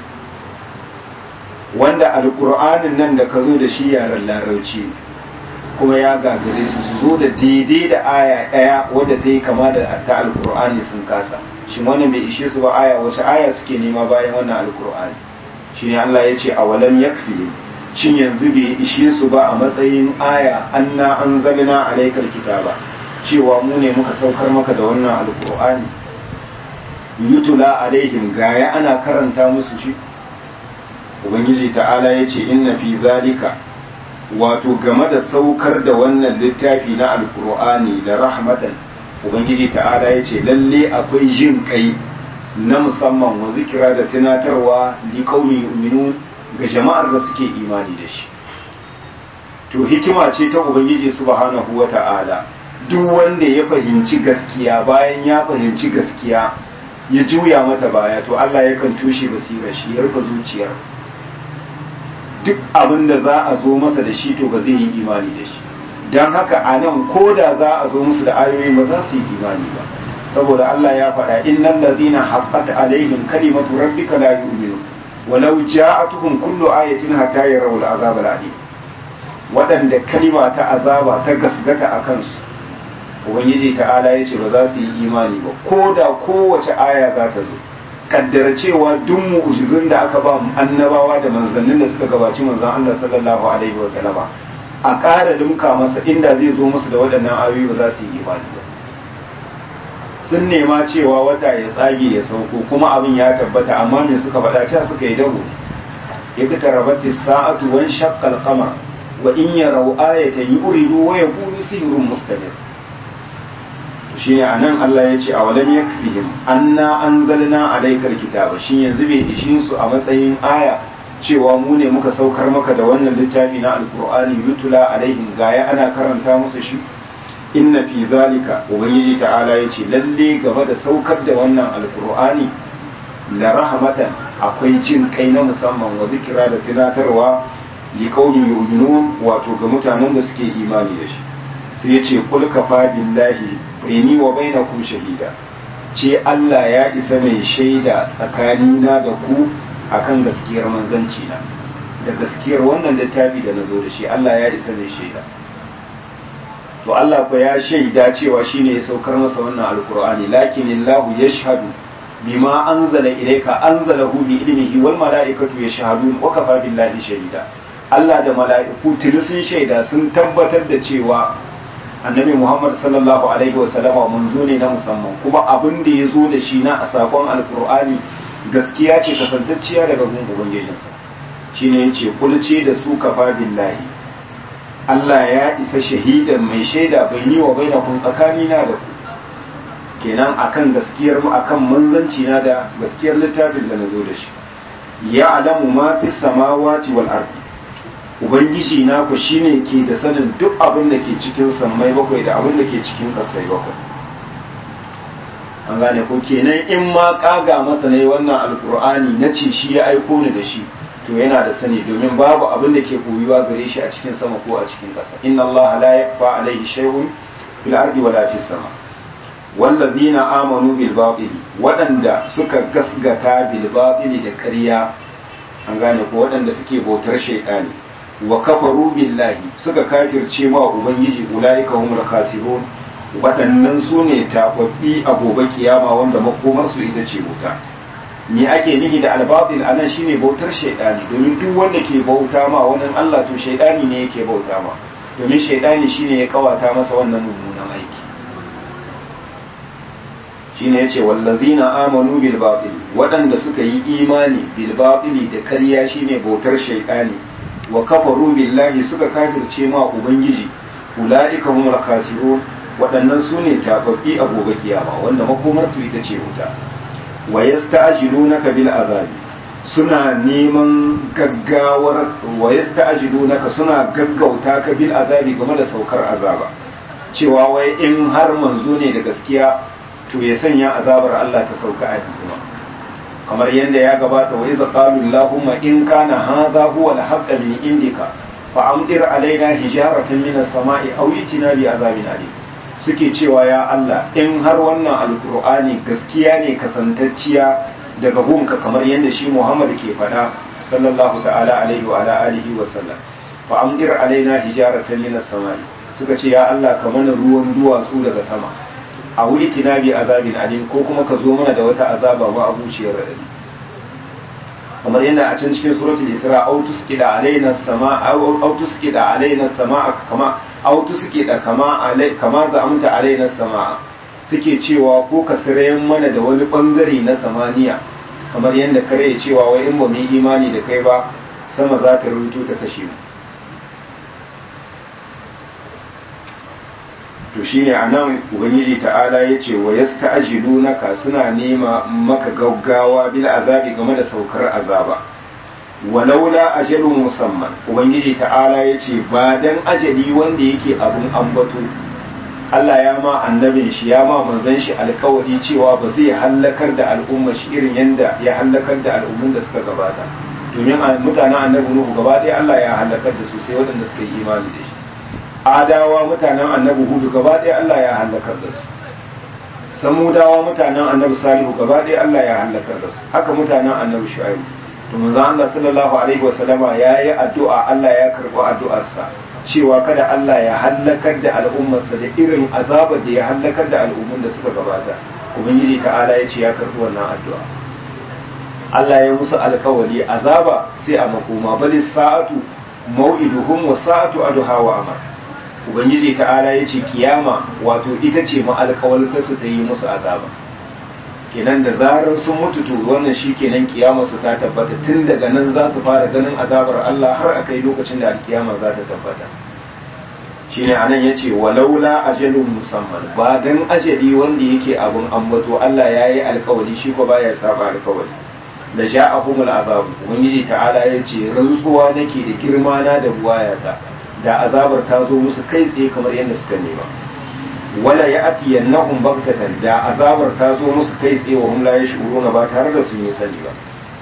wanda alkur'anin nan da ka zo da shi yaren larauci kuma ya gagare su su zo da daidai da aya ɗaya wadda ta yi kama da ta alkur'ani sun kasa shi wannan bai ishe su ba aya wace aya suke nema bayan wannan alkur'ani shi ne Allah ya ce a walam yakfi shin yanzu bai ishe su ba a matsayin aya anna anzalna alaikal kitaba cewa mu ne muka saukar maka da wannan alkur'ani yutula alaihim gaya ana karanta musu shi ubangiji ta'ala ya ce inna fi zalika wato game da saukar da wannan littafi na alkur'ani da rahmatan ubangiji ta'ala ya ce lalle akwai jin kai na musamman wa zikira da tunatarwa li qaumi yu'minun ga jama'ar da suke imani da shi to hikima ce ta ubangiji subhanahu wa ta'ala duk wanda ya fahimci gaskiya bayan ya fahimci gaskiya ya juya mata baya to Allah yakan tushe basirar shi ya rufe zuciyar duk abin da za a zo masa da shi to ba zai yi imani da shi don haka a nan ko da za a zo musu da ayoyi ba za su yi imani ba saboda Allah ya faɗa innal ladina haqqat alaihim kalimatu rabbika la yu'minu walau ja'atuhum kullu ayatin hatta yarawul azab al-alim waɗanda kalima ta azaba ta gasgata a kansu ubangiji ta'ala ya ce ba za su yi imani ba ko da kowace aya za ta zo kaddara cewa duk mu'jizun da aka ba annabawa da manzannin da suka gabaci manzon Allah sallallahu alaihi wa sallama a ƙara limka masa inda zai zo musu da waɗannan ayoyi ba za su yi imani ba sun nema cewa wata ya tsage ya sauko kuma abin ya tabbata amma me suka faɗa cewa suka yi dago ya ga tarabati sa'atu wan shaqqal qamar wa in yarau ayatan yuridu wa yaqulu sihrun mustamir shi ne anan Allah ya ce a walam yakfihim anna anzalna alaykal kitaba shin yanzu bai ishin su a matsayin aya cewa mu ne muka saukar maka da wannan littafi na alqur'ani yutula alaihim gaya ana karanta musu shi inna fi zalika ubangiji ta'ala ya ce lalle game da saukar da wannan alqur'ani la rahmatan akwai jin kai na musamman wa zikira da tunatarwa li qaumin yu'minun wato ga mutanen da suke imani da shi sai ya ce kul kafa billahi baini wa bainakum shahida ce Allah ya isa mai shaida tsakanina da ku akan gaskiyar manzanci na da gaskiyar wannan littafi da nazo da shi Allah ya isa mai shaida to Allah ko ya shaida cewa shine ya saukar masa wannan alqur'ani lakin Allah yashhadu bima anzala ilayka anzalahu bi ilmihi wal malaikatu yashhadun wa kafa billahi shahida Allah da mala'iku tuni sun shaida sun tabbatar da cewa annabi Muhammad sallallahu alaihi wasallama manzo ne na musamman kuma abin da ya zo da shi na a sakon alkur'ani gaskiya ce kasantacciya daga gun ubangijinsa shine yace kulce da su kafa billahi Allah ya isa shahidan mai shaida bai yi wa bainakum tsakani na da ku kenan akan gaskiyar mu akan manzanci na da gaskiyar littafin da nazo da shi ya alamu ma fi samawati wal ardi ubangiji na ku shine ke da sanin duk abin da ke cikin sammai bakwai da abin da ke cikin kasai bakwai an gane ko kenan in ma kaga masa ne wannan alkur'ani na ce shi ya aiko ni da shi to yana da sani domin babu abin da ke koyuwa gare shi a cikin sama ko a cikin ƙasa inna allaha la yakfa alaihi shay'un fil ardi wala fis sama wallazina amanu bil batil waɗanda suka gasgata bil batil da ƙarya an gane ko waɗanda suke bautar shaytani wa kafaru billahi suka kafirce ma ubangiji ulaika humul khasirun waɗannan su ne tababbi a gobe kiyama wanda makomar su ita ce wuta me ake nihi da albabil anan shine bautar shaidani domin duk wanda ke bauta ma wannan Allah to shaidani ne yake bauta ma domin shaidani shine ya kawata masa wannan mummunan aiki shine yace wallazina amanu bil batil waɗanda suka yi imani bil batili da ƙarya shine bautar shaidani wa kafaru billahi suka kafirce ma ubangiji ulaika humul khasirun waɗannan su ne tababbi a gobe kiyama wanda makomar su ita ce wuta wa yasta'jilunaka bil azabi suna neman gaggawar wa yasta'jilunaka suna gaggauta ka bil azabi game da saukar azaba cewa wai in har manzo ne da gaskiya to ya sanya azabar Allah ta sauka a sama kamar yadda ya gabata wa idza qalu allahumma in kana hadha huwa al-haqq min indika fa amdir alaina hijaratan min as-sama'i aw itina bi azabin alim suke cewa ya Allah in har wannan alkur'ani gaskiya ne kasantacciya daga gunka kamar yadda shi Muhammad ke faɗa sallallahu ta'ala alaihi wa ala alihi wa sallam fa amdir alaina hijaratan minas samai suka ce ya Allah ka mana ruwan duwatsu daga sama a wuri tinabi azabin alim ko kuma ka zo mana da wata azaba ma abuciyar radadi kamar yadda a can cikin suratul isra au tusqida alaina sama au tusqida alaina sama kama au tusqida kama alai kama za'amta alaina sama suke cewa ko ka sirayen mana da wani bangare na samaniya kamar yadda kare ya cewa wai in ba mu yi imani da kai ba sama za ta rubuto ta kashe mu to shine anan ubangiji ta'ala ya ce wa yasta'jilunaka suna nema maka gaggawa bil azabi game da saukar azaba walaula ajalun musamman ubangiji ta'ala ya ce ba dan ajali wanda yake abun ambato Allah ya ma annabin shi ya ma manzon shi alkawari cewa ba zai hallakar da al'umma shi irin yanda ya hallakar da al'ummun da suka gabata domin mutanen annabi Nuhu gaba ɗaya Allah ya hallakar da su sai waɗanda suka yi imani da shi adawa mutanen annabi hudu gaba ɗaya Allah ya halakar da su samudawa mutanen annabi salihu gaba ɗaya Allah ya halakar da su haka mutanen annabi shu'aibu to manzo Allah sallallahu alaihi wa sallama yayi addu'a Allah ya karɓi addu'arsa cewa kada Allah ya halakar da al'ummarsa da irin azabar da ya halakar da al'ummun da suka gabata ubangiji ta'ala ya ce ya karɓi wannan addu'a Allah ya musu alkawari azaba sai a makoma bali sa'atu mau'iduhum wa sa'atu adha wa amar ubangiji ta'ala ya ce kiyama wato ita ce ma'alƙawalta su ta yi musu azaba kenan da zarar sun mutu to wannan shi kenan kiyama su ta tabbata tun daga nan za su fara ganin azabar Allah har a kai lokacin da alkiyama za ta tabbata shine anan yace walaula ajalun musamman ba dan ajali wanda yake abun ambato Allah yayi alkawari shi ko baya saba alkawari da ja'ahumul azab ubangiji ta'ala yace rantsuwa nake da girma na da buwayata da azabar ta zo musu kai tsaye kamar yadda suka nema wala ya'ti yannahum baghtatan da azabar ta zo musu kai tsaye wa hum la yashuruna ba tare da sun yi sani ba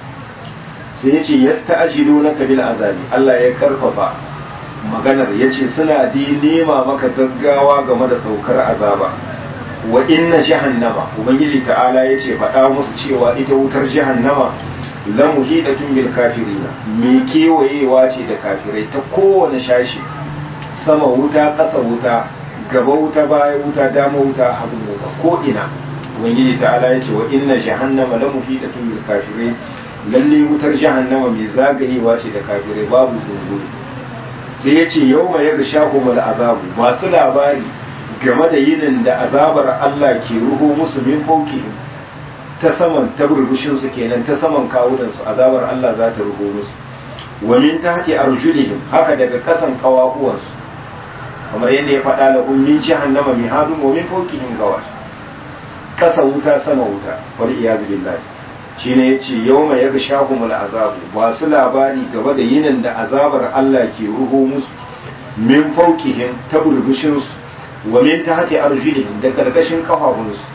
sai yace yasta'jilunaka bil azabi Allah ya karfafa maganar ya ce suna di nema maka gaggawa game da saukar azaba wa inna jahannama ubangiji ta'ala ya ce faɗa musu cewa ita wutar jahannama la muhidatun bil kafirina me kewayewa ce da kafirai ta kowane shashi sama wuta ƙasa wuta gaba wuta baya wuta dama wuta hagu wuta ko ina ubangiji ta'ala ya ce wa inna jahannama la muhidatun bil kafirai lalle wutar jahannama mai zagayewa ce da kafirai babu dungu sai ya ce yau mai yaga shahumar azabu masu labari game da yinin da azabar Allah ke ruho musu min fauki ta saman taburbushin su kenan ta saman kawunan su azabar Allah za ta ruho musu wa min tahti arjulihim haka daga kasan kawakuwan su kamar yadda ya faɗa la ummin jahannama mihadun wa min fawqihim gawar kasa wuta sama wuta wal iyaz billahi shine yace yawma yaghshahumul azabu ba su labari gaba da yinin da azabar Allah ke ruho musu min fawqihim ta burbushin su wa min tahti arjulihim da karkashin kafafun su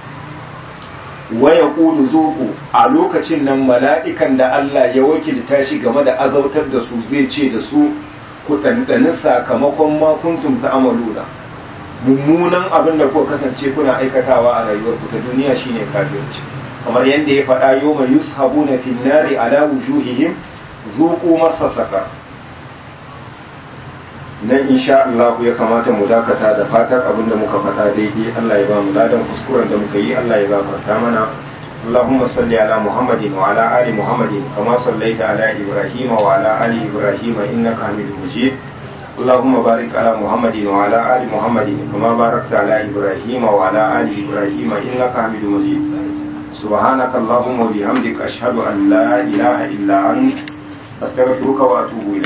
wa yaqulu zuqu a lokacin nan mala'ikan da Allah ya wakilta shi game da azautar da su zai ce da su ku dandani sakamakon ma kuntum ta'maluna mummunan abin da kuka kasance kuna aikatawa a rayuwarku ta duniya shine kafirci kamar yadda ya faɗa yau mai yushabuna fin nari ala wujuhihim zuqu massa saka nan insha Allah ya kamata mu dakata da fatar abin da muka faɗa daidai Allah ya ba mu ladan kuskuren da muka yi Allah ya gafarta mana اللهم صل على محمد وعلى آل محمد كما صليت على إبراهيم وعلى آل إبراهيم إنك حميد مجيد اللهم بارك على محمد وعلى آل محمد كما باركت على إبراهيم وعلى آل إبراهيم إنك حميد مجيد سبحانك اللهم وبحمدك أشهد أن لا إله إلا أنت أستغفرك وأتوب إليك